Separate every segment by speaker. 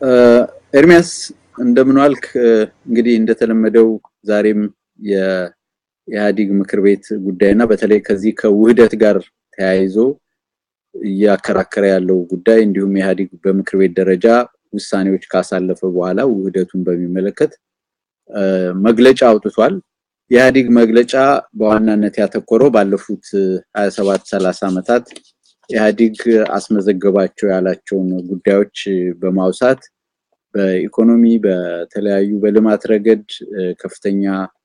Speaker 1: ኤርሚያስ እንደምን ዋልክ? እንግዲህ እንደተለመደው ዛሬም የኢህአዴግ ምክር ቤት ጉዳይና በተለይ ከዚህ ከውህደት ጋር ተያይዞ እያከራከረ ያለው ጉዳይ እንዲሁም ኢህአዴግ በምክር ቤት ደረጃ ውሳኔዎች ካሳለፈ በኋላ ውህደቱን በሚመለከት መግለጫ አውጥቷል። የኢህአዴግ መግለጫ በዋናነት ያተኮረው ባለፉት 27 30 ዓመታት ኢህአዴግ አስመዘገባቸው ያላቸውን ጉዳዮች በማውሳት በኢኮኖሚ በተለያዩ በልማት ረገድ ከፍተኛ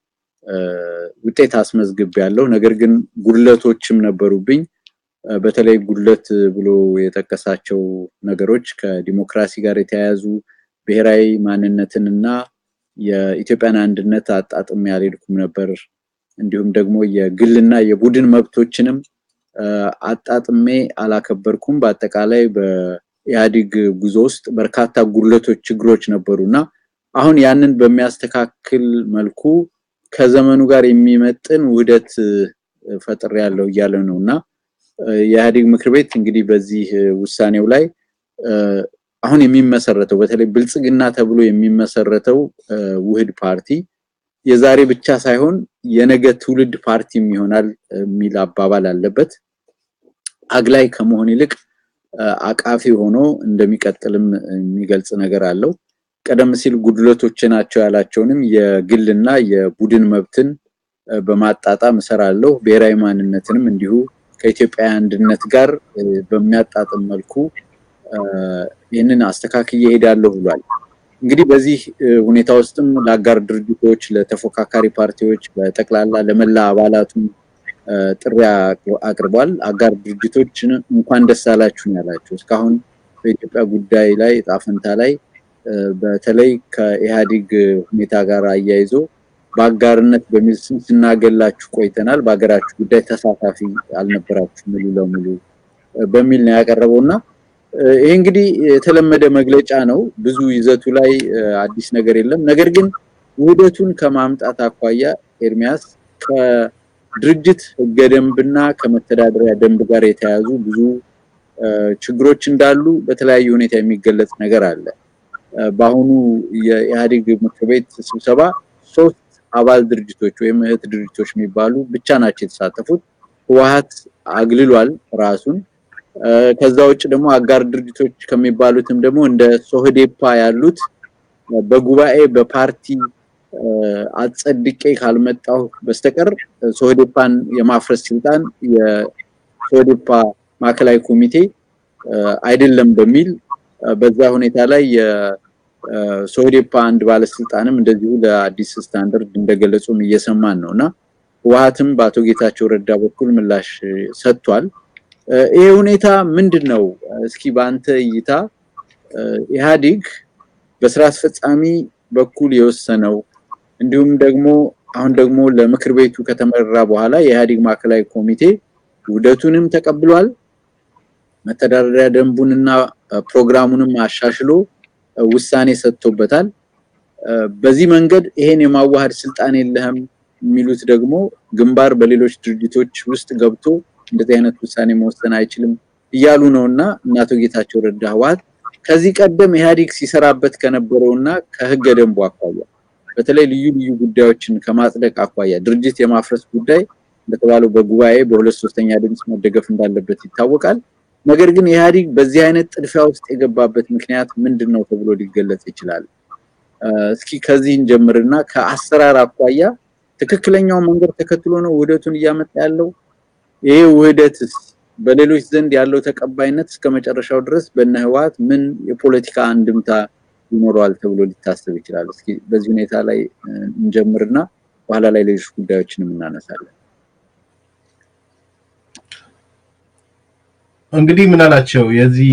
Speaker 1: ውጤት አስመዝግብ ያለው ነገር ግን ጉድለቶችም ነበሩብኝ። በተለይ ጉድለት ብሎ የጠቀሳቸው ነገሮች ከዲሞክራሲ ጋር የተያያዙ ብሔራዊ ማንነትንና የኢትዮጵያን አንድነት አጣጥሜ አልሄድኩም ነበር። እንዲሁም ደግሞ የግልና የቡድን መብቶችንም አጣጥሜ አላከበርኩም። በአጠቃላይ በኢህአዴግ ጉዞ ውስጥ በርካታ ጉድለቶች፣ ችግሮች ነበሩ እና አሁን ያንን በሚያስተካክል መልኩ ከዘመኑ ጋር የሚመጥን ውህደት ፈጥር ያለው እያለ ነው እና የኢህአዴግ ምክር ቤት እንግዲህ በዚህ ውሳኔው ላይ አሁን የሚመሰረተው በተለይ ብልጽግና ተብሎ የሚመሰረተው ውህድ ፓርቲ የዛሬ ብቻ ሳይሆን የነገ ትውልድ ፓርቲም ይሆናል የሚል አባባል አለበት። አግላይ ከመሆን ይልቅ አቃፊ ሆኖ እንደሚቀጥልም የሚገልጽ ነገር አለው። ቀደም ሲል ጉድለቶች ናቸው ያላቸውንም የግልና የቡድን መብትን በማጣጣም እሰራለሁ፣ ብሔራዊ ማንነትንም እንዲሁ ከኢትዮጵያ አንድነት ጋር በሚያጣጥም መልኩ ይህንን አስተካክዬ እሄዳለሁ ብሏል። እንግዲህ በዚህ ሁኔታ ውስጥም ለአጋር ድርጅቶች፣ ለተፎካካሪ ፓርቲዎች፣ በጠቅላላ ለመላ አባላቱም ጥሪ አቅርቧል። አጋር ድርጅቶችን እንኳን ደስ አላችሁ ያላቸው እስካሁን በኢትዮጵያ ጉዳይ ላይ ጣፈንታ ላይ በተለይ ከኢህአዴግ ሁኔታ ጋር አያይዞ በአጋርነት በሚል ስም ስናገላችሁ ቆይተናል፣ በሀገራችሁ ጉዳይ ተሳታፊ አልነበራችሁ ሙሉ ለሙሉ በሚል ነው ያቀረበው እና ይሄ እንግዲህ የተለመደ መግለጫ ነው። ብዙ ይዘቱ ላይ አዲስ ነገር የለም። ነገር ግን ውህደቱን ከማምጣት አኳያ ኤርሚያስ ከድርጅት ህገ ደንብና ከመተዳደሪያ ደንብ ጋር የተያያዙ ብዙ ችግሮች እንዳሉ በተለያየ ሁኔታ የሚገለጽ ነገር አለ። በአሁኑ የኢህአዴግ ምክር ቤት ስብሰባ ሶስት አባል ድርጅቶች ወይም እህት ድርጅቶች የሚባሉ ብቻ ናቸው የተሳተፉት። ህወሓት አግልሏል ራሱን። ከዛ ውጭ ደግሞ አጋር ድርጅቶች ከሚባሉትም ደግሞ እንደ ሶህዴፓ ያሉት በጉባኤ በፓርቲ አጸድቄ ካልመጣሁ በስተቀር ሶህዴፓን የማፍረስ ስልጣን የሶህዴፓ ማዕከላዊ ኮሚቴ አይደለም በሚል በዛ ሁኔታ ላይ የሶህዴፓ አንድ ባለስልጣንም እንደዚሁ ለአዲስ ስታንዳርድ እንደገለጹም እየሰማን ነው እና ህወሓትም በአቶ ጌታቸው ረዳ በኩል ምላሽ ሰጥቷል። ይሄ ሁኔታ ምንድን ነው? እስኪ በአንተ እይታ ኢህአዴግ በስራ አስፈጻሚ በኩል የወሰነው እንዲሁም ደግሞ አሁን ደግሞ ለምክር ቤቱ ከተመራ በኋላ የኢህአዴግ ማዕከላዊ ኮሚቴ ውህደቱንም ተቀብሏል። መተዳደሪያ ደንቡንና ፕሮግራሙንም አሻሽሎ ውሳኔ ሰጥቶበታል። በዚህ መንገድ ይሄን የማዋሃድ ስልጣን የለህም የሚሉት ደግሞ ግንባር በሌሎች ድርጅቶች ውስጥ ገብቶ እንደዚህ አይነት ውሳኔ መወሰን አይችልም እያሉ ነውና እና አቶ ጌታቸው ረዳ ህወሓት ከዚህ ቀደም ኢህአዴግ ሲሰራበት ከነበረውና ከህገ ደንቡ አኳያ በተለይ ልዩ ልዩ ጉዳዮችን ከማጽደቅ አኳያ ድርጅት የማፍረስ ጉዳይ እንደተባለው በጉባኤ በሁለት ሶስተኛ ድምፅ መደገፍ እንዳለበት ይታወቃል። ነገር ግን ኢህአዴግ በዚህ አይነት ጥድፊያ ውስጥ የገባበት ምክንያት ምንድን ነው ተብሎ ሊገለጽ ይችላል? እስኪ ከዚህ እንጀምርና ከአሰራር አኳያ ትክክለኛው መንገድ ተከትሎ ነው ውህደቱን እያመጣ ያለው? ይሄ ውህደትስ በሌሎች ዘንድ ያለው ተቀባይነት እስከ መጨረሻው ድረስ በእነ ህወሓት ምን የፖለቲካ አንድምታ ይኖረዋል ተብሎ ሊታሰብ ይችላል? እስኪ በዚህ ሁኔታ ላይ እንጀምርና በኋላ ላይ ሌሎች ጉዳዮችንም እናነሳለን።
Speaker 2: እንግዲህ ምን አላቸው የዚህ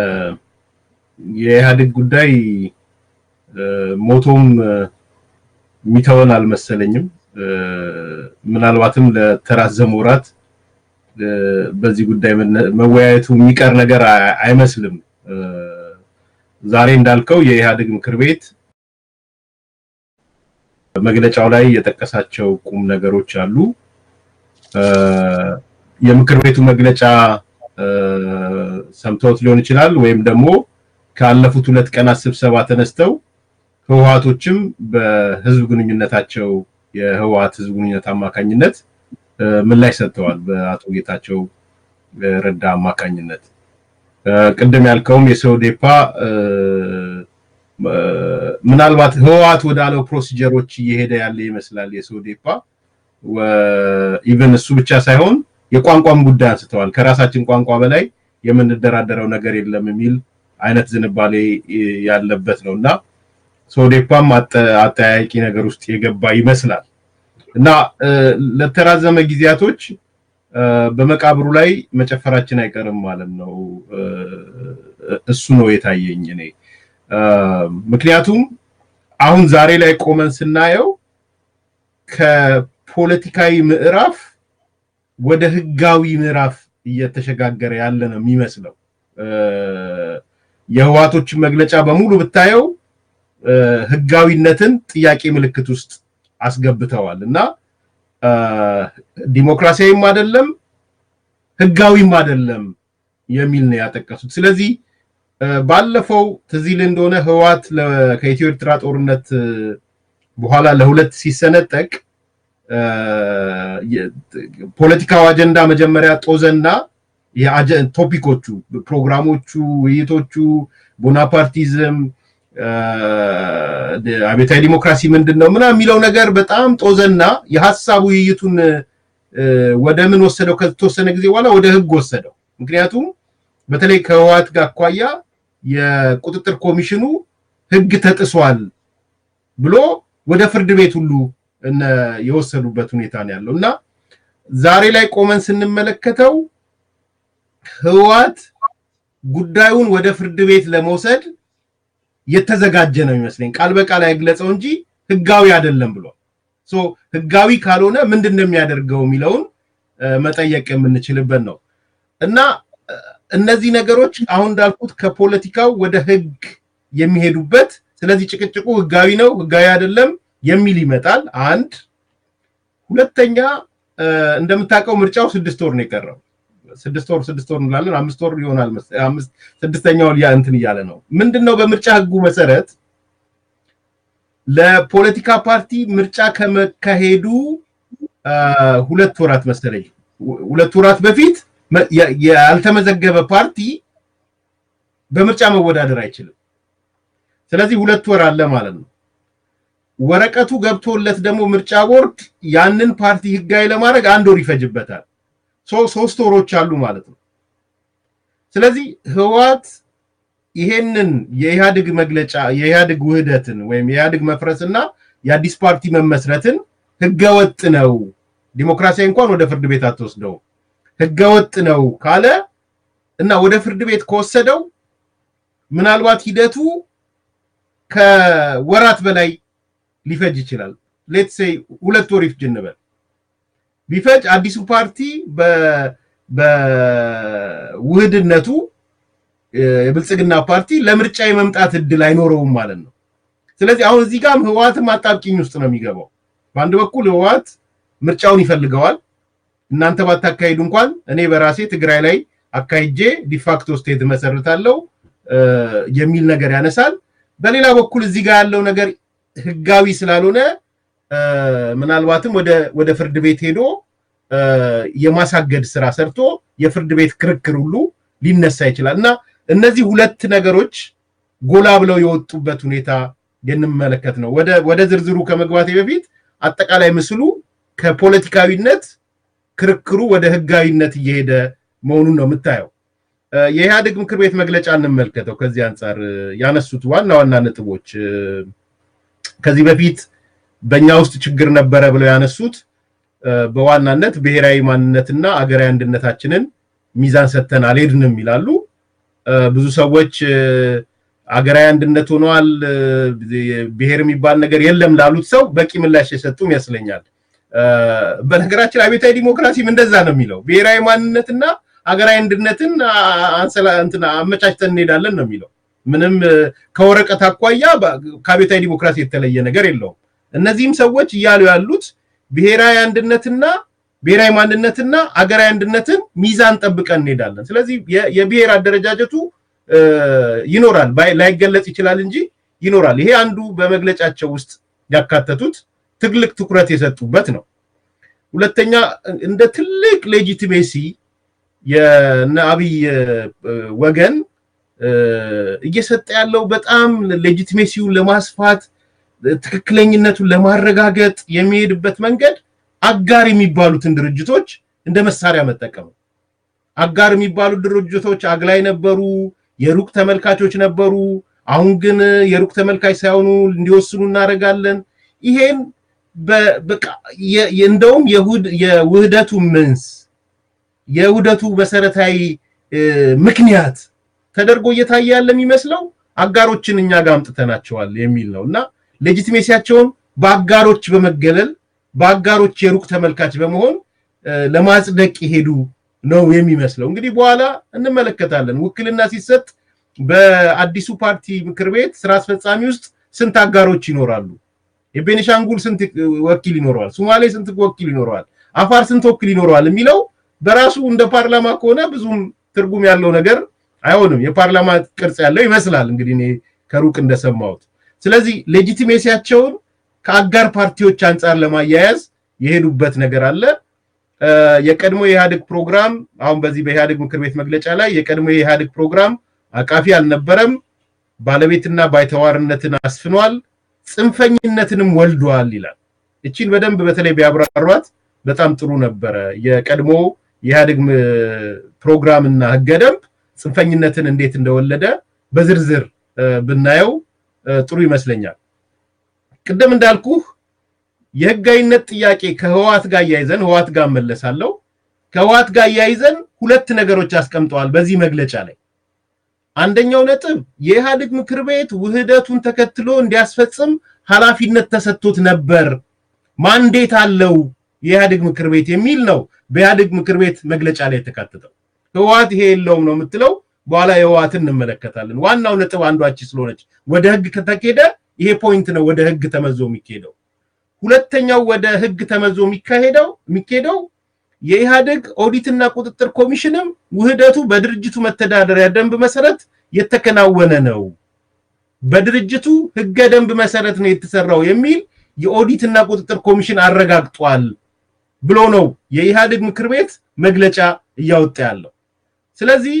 Speaker 2: የኢህአዴግ ጉዳይ ሞቶም የሚተወን አልመሰለኝም። ምናልባትም ለተራዘሙ ወራት በዚህ ጉዳይ መወያየቱ የሚቀር ነገር አይመስልም። ዛሬ እንዳልከው የኢህአዴግ ምክር ቤት መግለጫው ላይ የጠቀሳቸው ቁም ነገሮች አሉ። የምክር ቤቱ መግለጫ ሰምተውት ሊሆን ይችላል ወይም ደግሞ ካለፉት ሁለት ቀናት ስብሰባ ተነስተው ህወሓቶችም በህዝብ ግንኙነታቸው የህወሓት ህዝብ ግንኙነት አማካኝነት ምላሽ ሰጥተዋል። በአቶ ጌታቸው ረዳ አማካኝነት ቅድም ያልከውም የሶዴፓ ምናልባት ህወሓት ወዳለው ፕሮሲጀሮች እየሄደ ያለ ይመስላል። የሶዴፓ ኢቨን እሱ ብቻ ሳይሆን የቋንቋም ጉዳይ አንስተዋል። ከራሳችን ቋንቋ በላይ የምንደራደረው ነገር የለም የሚል አይነት ዝንባሌ ያለበት ነው እና ሶዴፓም አጠያያቂ ነገር ውስጥ የገባ ይመስላል እና ለተራዘመ ጊዜያቶች በመቃብሩ ላይ መጨፈራችን አይቀርም ማለት ነው። እሱ ነው የታየኝ እኔ። ምክንያቱም አሁን ዛሬ ላይ ቆመን ስናየው ከፖለቲካዊ ምዕራፍ ወደ ህጋዊ ምዕራፍ እየተሸጋገረ ያለ ነው የሚመስለው። የህዋቶችን መግለጫ በሙሉ ብታየው ህጋዊነትን ጥያቄ ምልክት ውስጥ አስገብተዋል እና ዲሞክራሲያዊም አይደለም ህጋዊም አይደለም የሚል ነው ያጠቀሱት። ስለዚህ ባለፈው ትዝ ይል እንደሆነ ህወሓት ከኢትዮ ኤርትራ ጦርነት በኋላ ለሁለት ሲሰነጠቅ ፖለቲካው አጀንዳ መጀመሪያ ጦዘና ቶፒኮቹ፣ ፕሮግራሞቹ፣ ውይይቶቹ ቦናፓርቲዝም፣ አብዮታዊ ዲሞክራሲ ምንድን ነው ምናምን የሚለው ነገር በጣም ጦዘና የሀሳብ ውይይቱን ወደ ምን ወሰደው? ከተወሰነ ጊዜ በኋላ ወደ ህግ ወሰደው። ምክንያቱም በተለይ ከህወሓት ጋር አኳያ የቁጥጥር ኮሚሽኑ ህግ ተጥሷል ብሎ ወደ ፍርድ ቤት ሁሉ የወሰዱበት ሁኔታ ነው ያለው እና ዛሬ ላይ ቆመን ስንመለከተው ህወሓት ጉዳዩን ወደ ፍርድ ቤት ለመውሰድ የተዘጋጀ ነው የሚመስለኝ። ቃል በቃል አይግለጸው እንጂ ህጋዊ አይደለም ብሏል። ሶ ህጋዊ ካልሆነ ምንድን ነው የሚያደርገው የሚለውን መጠየቅ የምንችልበት ነው እና እነዚህ ነገሮች አሁን እንዳልኩት ከፖለቲካው ወደ ህግ የሚሄዱበት ስለዚህ ጭቅጭቁ ህጋዊ ነው ህጋዊ አይደለም የሚል ይመጣል። አንድ ሁለተኛ እንደምታውቀው ምርጫው ስድስት ወር ነው የቀረው። ስድስት ወር ስድስት ወር እንላለን፣ አምስት ወር ይሆናል። አምስት ስድስተኛው እንትን እያለ ነው። ምንድን ነው በምርጫ ህጉ መሰረት ለፖለቲካ ፓርቲ ምርጫ ከመካሄዱ ሁለት ወራት መሰለኝ ሁለት ወራት በፊት ያልተመዘገበ ፓርቲ በምርጫ መወዳደር አይችልም። ስለዚህ ሁለት ወር አለ ማለት ነው። ወረቀቱ ገብቶለት ደግሞ ምርጫ ቦርድ ያንን ፓርቲ ህጋዊ ለማድረግ አንድ ወር ይፈጅበታል። ሶስት ወሮች አሉ ማለት ነው። ስለዚህ ህወሓት ይሄንን የኢህአዴግ መግለጫ የኢህአዴግ ውህደትን ወይም የኢህአዴግ መፍረስና የአዲስ ፓርቲ መመስረትን ህገወጥ ነው፣ ዲሞክራሲያዊ እንኳን ወደ ፍርድ ቤት አትወስደው ህገወጥ ነው ካለ እና ወደ ፍርድ ቤት ከወሰደው ምናልባት ሂደቱ ከወራት በላይ ሊፈጅ ይችላል። ሌት ሴይ ሁለት ወር ይፍጅ እንበል። ቢፈጅ አዲሱ ፓርቲ በውህድነቱ የብልጽግና ፓርቲ ለምርጫ የመምጣት እድል አይኖረውም ማለት ነው። ስለዚህ አሁን እዚህ ጋርም ህወሓትም አጣብቂኝ ውስጥ ነው የሚገባው። በአንድ በኩል ህወሓት ምርጫውን ይፈልገዋል። እናንተ ባታካሂዱ እንኳን እኔ በራሴ ትግራይ ላይ አካሂጄ ዲፋክቶ ስቴት መሰርታለሁ የሚል ነገር ያነሳል። በሌላ በኩል እዚህ ጋር ያለው ነገር ህጋዊ ስላልሆነ ምናልባትም ወደ ፍርድ ቤት ሄዶ የማሳገድ ስራ ሰርቶ የፍርድ ቤት ክርክር ሁሉ ሊነሳ ይችላል እና እነዚህ ሁለት ነገሮች ጎላ ብለው የወጡበት ሁኔታ የምንመለከት ነው። ወደ ዝርዝሩ ከመግባቴ በፊት አጠቃላይ ምስሉ ከፖለቲካዊነት ክርክሩ ወደ ህጋዊነት እየሄደ መሆኑን ነው የምታየው። የኢህአዴግ ምክር ቤት መግለጫ እንመልከተው። ከዚህ አንጻር ያነሱት ዋና ዋና ነጥቦች ከዚህ በፊት በእኛ ውስጥ ችግር ነበረ ብለው ያነሱት በዋናነት ብሔራዊ ማንነትና አገራዊ አንድነታችንን ሚዛን ሰጥተን አልሄድንም ይላሉ። ብዙ ሰዎች አገራዊ አንድነት ሆኗል፣ ብሔር የሚባል ነገር የለም ላሉት ሰው በቂ ምላሽ የሰጡ ይመስለኛል። በነገራችን አብዮታዊ ዲሞክራሲም እንደዛ ነው የሚለው ብሔራዊ ማንነትና ሀገራዊ አንድነትን አመቻችተን እንሄዳለን ነው የሚለው። ምንም ከወረቀት አኳያ ከአብዮታዊ ዲሞክራሲ የተለየ ነገር የለውም። እነዚህም ሰዎች እያሉ ያሉት ብሔራዊ አንድነትና ብሔራዊ ማንነትና አገራዊ አንድነትን ሚዛን ጠብቀን እንሄዳለን። ስለዚህ የብሔር አደረጃጀቱ ይኖራል፣ ላይገለጽ ይችላል እንጂ ይኖራል። ይሄ አንዱ በመግለጫቸው ውስጥ ያካተቱት ትልቅ ትኩረት የሰጡበት ነው። ሁለተኛ እንደ ትልቅ ሌጂቲሜሲ የነ አብይ ወገን እየሰጠ ያለው በጣም ሌጂቲሜሲውን ለማስፋት ትክክለኝነቱን ለማረጋገጥ የሚሄድበት መንገድ አጋር የሚባሉትን ድርጅቶች እንደ መሳሪያ መጠቀም አጋር የሚባሉት ድርጅቶች አግላይ ነበሩ፣ የሩቅ ተመልካቾች ነበሩ። አሁን ግን የሩቅ ተመልካች ሳይሆኑ እንዲወስኑ እናደርጋለን። ይሄን በቃ እንደውም የውህደቱ ምንስ የውህደቱ መሰረታዊ ምክንያት ተደርጎ እየታየ ያለ የሚመስለው አጋሮችን እኛ ጋር አምጥተናቸዋል የሚል ነው እና ሌጂቲሜሲያቸውን በአጋሮች በመገለል በአጋሮች የሩቅ ተመልካች በመሆን ለማጽደቅ የሄዱ ነው የሚመስለው። እንግዲህ በኋላ እንመለከታለን። ውክልና ሲሰጥ በአዲሱ ፓርቲ ምክር ቤት ስራ አስፈጻሚ ውስጥ ስንት አጋሮች ይኖራሉ? የቤኒሻንጉል ስንት ወኪል ይኖረዋል? ሶማሌ ስንት ወኪል ይኖረዋል? አፋር ስንት ወኪል ይኖረዋል? የሚለው በራሱ እንደ ፓርላማ ከሆነ ብዙም ትርጉም ያለው ነገር አይሆንም። የፓርላማ ቅርጽ ያለው ይመስላል እንግዲህ እኔ ከሩቅ እንደሰማሁት። ስለዚህ ሌጂቲሜሲያቸውን ከአጋር ፓርቲዎች አንጻር ለማያያዝ የሄዱበት ነገር አለ። የቀድሞ የኢህአዴግ ፕሮግራም አሁን በዚህ በኢህአዴግ ምክር ቤት መግለጫ ላይ የቀድሞ የኢህአዴግ ፕሮግራም አቃፊ አልነበረም፣ ባለቤትና ባይተዋርነትን አስፍኗል፣ ጽንፈኝነትንም ወልዷል ይላል። እቺን በደንብ በተለይ ቢያብራሯት በጣም ጥሩ ነበረ። የቀድሞ የኢህአዴግ ፕሮግራምና ህገ ደንብ ጽንፈኝነትን እንዴት እንደወለደ በዝርዝር ብናየው ጥሩ ይመስለኛል። ቅድም እንዳልኩህ የህጋዊነት ጥያቄ ከህወሓት ጋር እያይዘን ህወሓት ጋር መለሳለሁ። ከህወሓት ጋር እያይዘን ሁለት ነገሮች አስቀምጠዋል በዚህ መግለጫ ላይ። አንደኛው ነጥብ የኢህአዴግ ምክር ቤት ውህደቱን ተከትሎ እንዲያስፈጽም ኃላፊነት ተሰጥቶት ነበር፣ ማንዴት አለው የኢህአዴግ ምክር ቤት የሚል ነው በኢህአዴግ ምክር ቤት መግለጫ ላይ የተካተተው። ህወሓት ይሄ የለውም ነው የምትለው። በኋላ የህወሓትን እንመለከታለን። ዋናው ነጥብ አንዷች ስለሆነች ወደ ህግ ከተኬደ ይሄ ፖይንት ነው ወደ ህግ ተመዞ የሚካሄደው። ሁለተኛው ወደ ህግ ተመዞ የሚካሄደው የሚካሄደው የኢህአዴግ ኦዲትና ቁጥጥር ኮሚሽንም ውህደቱ በድርጅቱ መተዳደሪያ ደንብ መሰረት የተከናወነ ነው፣ በድርጅቱ ህገ ደንብ መሰረት ነው የተሰራው የሚል የኦዲትና ቁጥጥር ኮሚሽን አረጋግጧል ብሎ ነው የኢህአዴግ ምክር ቤት መግለጫ እያወጣ ያለው። ስለዚህ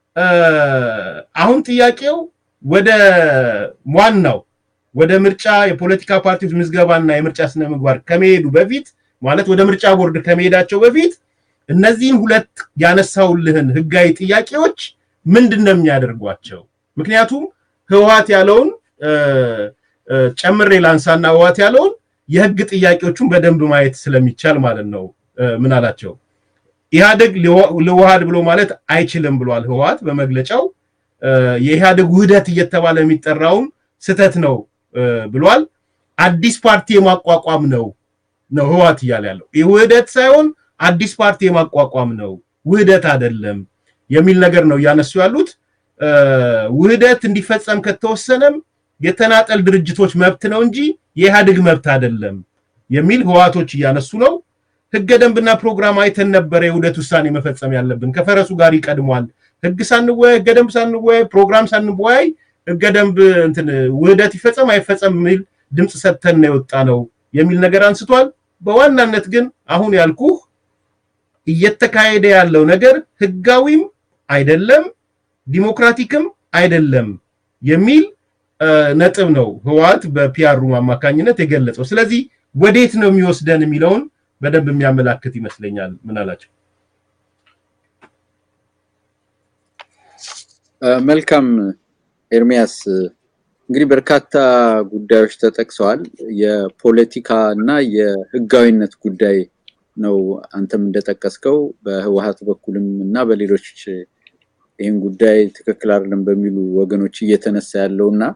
Speaker 2: አሁን ጥያቄው ወደ ዋናው ወደ ምርጫ የፖለቲካ ፓርቲዎች ምዝገባና የምርጫ ስነ ምግባር ከመሄዱ በፊት ማለት ወደ ምርጫ ቦርድ ከመሄዳቸው በፊት እነዚህን ሁለት ያነሳውልህን ህጋዊ ጥያቄዎች ምንድን ነው የሚያደርጓቸው? ምክንያቱም ህወሓት ያለውን ጨምሬ ላንሳና ህወሓት ያለውን የህግ ጥያቄዎቹን በደንብ ማየት ስለሚቻል ማለት ነው። ምን አላቸው? ኢህአዴግ ልዋሃድ ብሎ ማለት አይችልም ብሏል ህወሓት በመግለጫው። የኢህአዴግ ውህደት እየተባለ የሚጠራውን ስተት ነው ብሏል። አዲስ ፓርቲ የማቋቋም ነው ነው ህወሓት እያለ ያለው ይህ ውህደት ሳይሆን አዲስ ፓርቲ የማቋቋም ነው ውህደት አይደለም የሚል ነገር ነው እያነሱ ያሉት። ውህደት እንዲፈጸም ከተወሰነም የተናጠል ድርጅቶች መብት ነው እንጂ የኢህአዴግ መብት አይደለም የሚል ህወሓቶች እያነሱ ነው። ህገ ደንብና ፕሮግራም አይተን ነበረ የውህደት ውሳኔ መፈጸም ያለብን ከፈረሱ ጋር ይቀድሟል። ህግ ሳንወያይ ህገ ደንብ ሳንወያይ ፕሮግራም ሳንወያይ ህገ ደንብ እንትን ውህደት ይፈጸም አይፈጸም የሚል ድምፅ ሰጥተን ነው የወጣ ነው የሚል ነገር አንስቷል። በዋናነት ግን አሁን ያልኩህ እየተካሄደ ያለው ነገር ህጋዊም አይደለም ዲሞክራቲክም አይደለም የሚል ነጥብ ነው ህወሓት በፒያሩ አማካኝነት የገለጸው። ስለዚህ ወዴት ነው የሚወስደን የሚለውን በደንብ የሚያመላክት ይመስለኛል። ምን አላቸው?
Speaker 1: መልካም ኤርሚያስ፣ እንግዲህ በርካታ ጉዳዮች ተጠቅሰዋል። የፖለቲካ እና የህጋዊነት ጉዳይ ነው አንተም እንደጠቀስከው በህወሓት በኩልም እና በሌሎች ይህን ጉዳይ ትክክል አይደለም በሚሉ ወገኖች እየተነሳ ያለው እና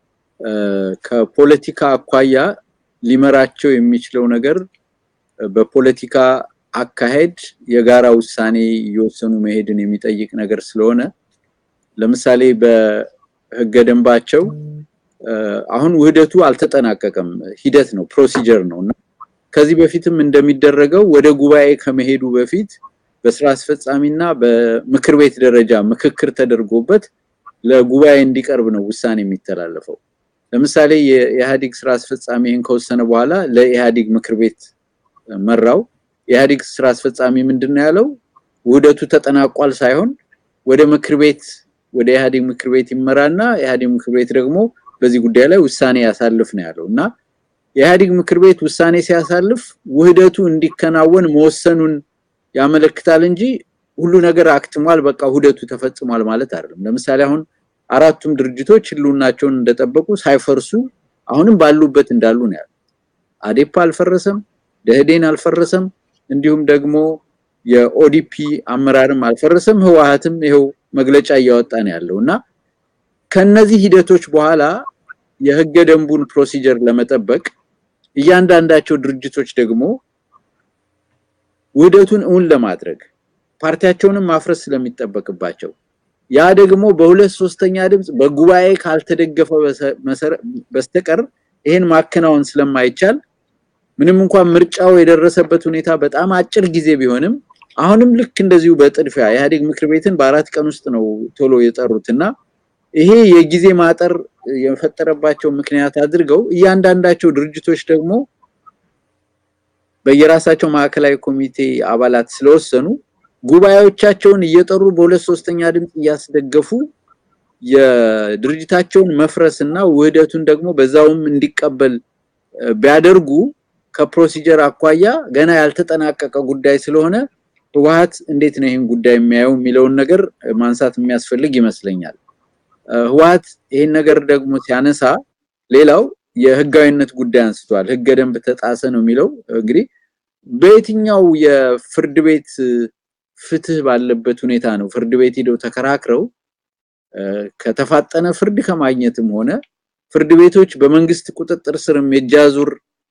Speaker 1: ከፖለቲካ አኳያ ሊመራቸው የሚችለው ነገር በፖለቲካ አካሄድ የጋራ ውሳኔ እየወሰኑ መሄድን የሚጠይቅ ነገር ስለሆነ ለምሳሌ በህገ ደንባቸው አሁን ውህደቱ አልተጠናቀቀም፣ ሂደት ነው፣ ፕሮሲጀር ነው እና ከዚህ በፊትም እንደሚደረገው ወደ ጉባኤ ከመሄዱ በፊት በስራ አስፈጻሚና በምክር ቤት ደረጃ ምክክር ተደርጎበት ለጉባኤ እንዲቀርብ ነው ውሳኔ የሚተላለፈው። ለምሳሌ የኢህአዴግ ስራ አስፈጻሚ ይህን ከወሰነ በኋላ ለኢህአዴግ ምክር ቤት መራው። የኢህአዴግ ስራ አስፈጻሚ ምንድን ነው ያለው? ውህደቱ ተጠናቋል ሳይሆን ወደ ምክር ቤት ወደ ኢህአዴግ ምክር ቤት ይመራና ኢህአዴግ ምክር ቤት ደግሞ በዚህ ጉዳይ ላይ ውሳኔ ያሳልፍ ነው ያለው እና የኢህአዴግ ምክር ቤት ውሳኔ ሲያሳልፍ ውህደቱ እንዲከናወን መወሰኑን ያመለክታል እንጂ ሁሉ ነገር አክትሟል፣ በቃ ውህደቱ ተፈጽሟል ማለት አይደለም። ለምሳሌ አሁን አራቱም ድርጅቶች ህልውናቸውን እንደጠበቁ ሳይፈርሱ አሁንም ባሉበት እንዳሉ ነው ያሉት። አዴፓ አልፈረሰም፣ ደህዴን አልፈረሰም፣ እንዲሁም ደግሞ የኦዲፒ አመራርም አልፈረሰም። ህወሓትም ይኸው መግለጫ እያወጣ ነው ያለው እና ከነዚህ ሂደቶች በኋላ የህገ ደንቡን ፕሮሲጀር ለመጠበቅ እያንዳንዳቸው ድርጅቶች ደግሞ ውህደቱን እውን ለማድረግ ፓርቲያቸውንም ማፍረስ ስለሚጠበቅባቸው ያ ደግሞ በሁለት ሶስተኛ ድምፅ በጉባኤ ካልተደገፈ በስተቀር ይሄን ማከናወን ስለማይቻል ምንም እንኳን ምርጫው የደረሰበት ሁኔታ በጣም አጭር ጊዜ ቢሆንም አሁንም ልክ እንደዚሁ በጥድፊያ ኢህአዴግ ምክር ቤትን በአራት ቀን ውስጥ ነው ቶሎ የጠሩትና ይሄ የጊዜ ማጠር የፈጠረባቸው ምክንያት አድርገው እያንዳንዳቸው ድርጅቶች ደግሞ በየራሳቸው ማዕከላዊ ኮሚቴ አባላት ስለወሰኑ ጉባኤዎቻቸውን እየጠሩ በሁለት ሶስተኛ ድምፅ እያስደገፉ የድርጅታቸውን መፍረስና ውህደቱን ደግሞ በዛውም እንዲቀበል ቢያደርጉ ከፕሮሲጀር አኳያ ገና ያልተጠናቀቀ ጉዳይ ስለሆነ ህወሓት እንዴት ነው ይህን ጉዳይ የሚያየው የሚለውን ነገር ማንሳት የሚያስፈልግ ይመስለኛል። ህወሓት ይህን ነገር ደግሞ ሲያነሳ ሌላው የህጋዊነት ጉዳይ አንስቷል። ህገ ደንብ ተጣሰ ነው የሚለው። እንግዲህ በየትኛው የፍርድ ቤት ፍትህ ባለበት ሁኔታ ነው ፍርድ ቤት ሄደው ተከራክረው ከተፋጠነ ፍርድ ከማግኘትም ሆነ ፍርድ ቤቶች በመንግስት ቁጥጥር ስርም የእጃዙር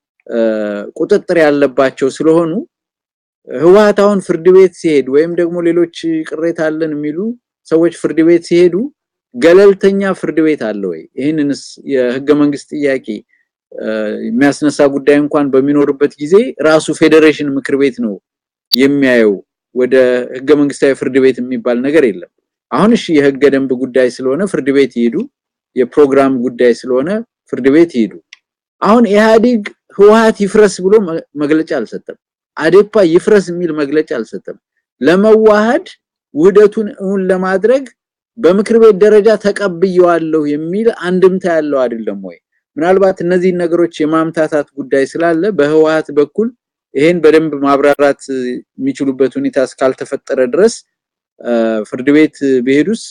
Speaker 1: ቁጥጥር ያለባቸው ስለሆኑ ህወሓት አሁን ፍርድ ቤት ሲሄድ ወይም ደግሞ ሌሎች ቅሬታ አለን የሚሉ ሰዎች ፍርድ ቤት ሲሄዱ ገለልተኛ ፍርድ ቤት አለ ወይ? ይህንንስ የህገ መንግስት ጥያቄ የሚያስነሳ ጉዳይ እንኳን በሚኖርበት ጊዜ ራሱ ፌዴሬሽን ምክር ቤት ነው የሚያየው። ወደ ህገ መንግስታዊ ፍርድ ቤት የሚባል ነገር የለም። አሁን እሺ የህገ ደንብ ጉዳይ ስለሆነ ፍርድ ቤት ይሄዱ፣ የፕሮግራም ጉዳይ ስለሆነ ፍርድ ቤት ይሄዱ። አሁን ኢህአዴግ ህወሓት ይፍረስ ብሎ መግለጫ አልሰጠም። አዴፓ ይፍረስ የሚል መግለጫ አልሰጠም። ለመዋሃድ ውህደቱን እውን ለማድረግ በምክር ቤት ደረጃ ተቀብየዋለሁ የሚል አንድምታ ያለው አይደለም ወይ? ምናልባት እነዚህን ነገሮች የማምታታት ጉዳይ ስላለ በህወሓት በኩል ይሄን በደንብ ማብራራት የሚችሉበት ሁኔታ እስካልተፈጠረ ድረስ ፍርድ ቤት ቢሄዱስ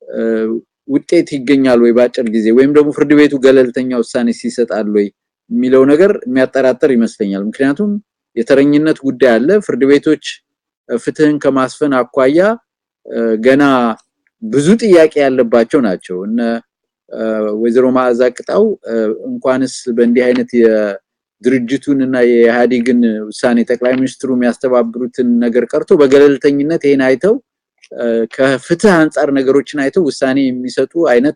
Speaker 1: ውጤት ይገኛል ወይ በአጭር ጊዜ ወይም ደግሞ ፍርድ ቤቱ ገለልተኛ ውሳኔ ሲሰጣል ወይ የሚለው ነገር የሚያጠራጥር ይመስለኛል። ምክንያቱም የተረኝነት ጉዳይ አለ። ፍርድ ቤቶች ፍትህን ከማስፈን አኳያ ገና ብዙ ጥያቄ ያለባቸው ናቸው። እነ ወይዘሮ መዓዛ ቅጣው እንኳንስ በእንዲህ አይነት የድርጅቱን እና የኢህአዴግን ውሳኔ ጠቅላይ ሚኒስትሩ የሚያስተባብሩትን ነገር ቀርቶ በገለልተኝነት ይሄን አይተው ከፍትህ አንጻር ነገሮችን አይተው ውሳኔ የሚሰጡ አይነት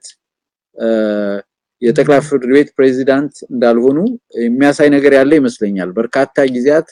Speaker 1: የጠቅላይ ፍርድ ቤት ፕሬዚዳንት እንዳልሆኑ የሚያሳይ ነገር ያለ ይመስለኛል። በርካታ ጊዜያት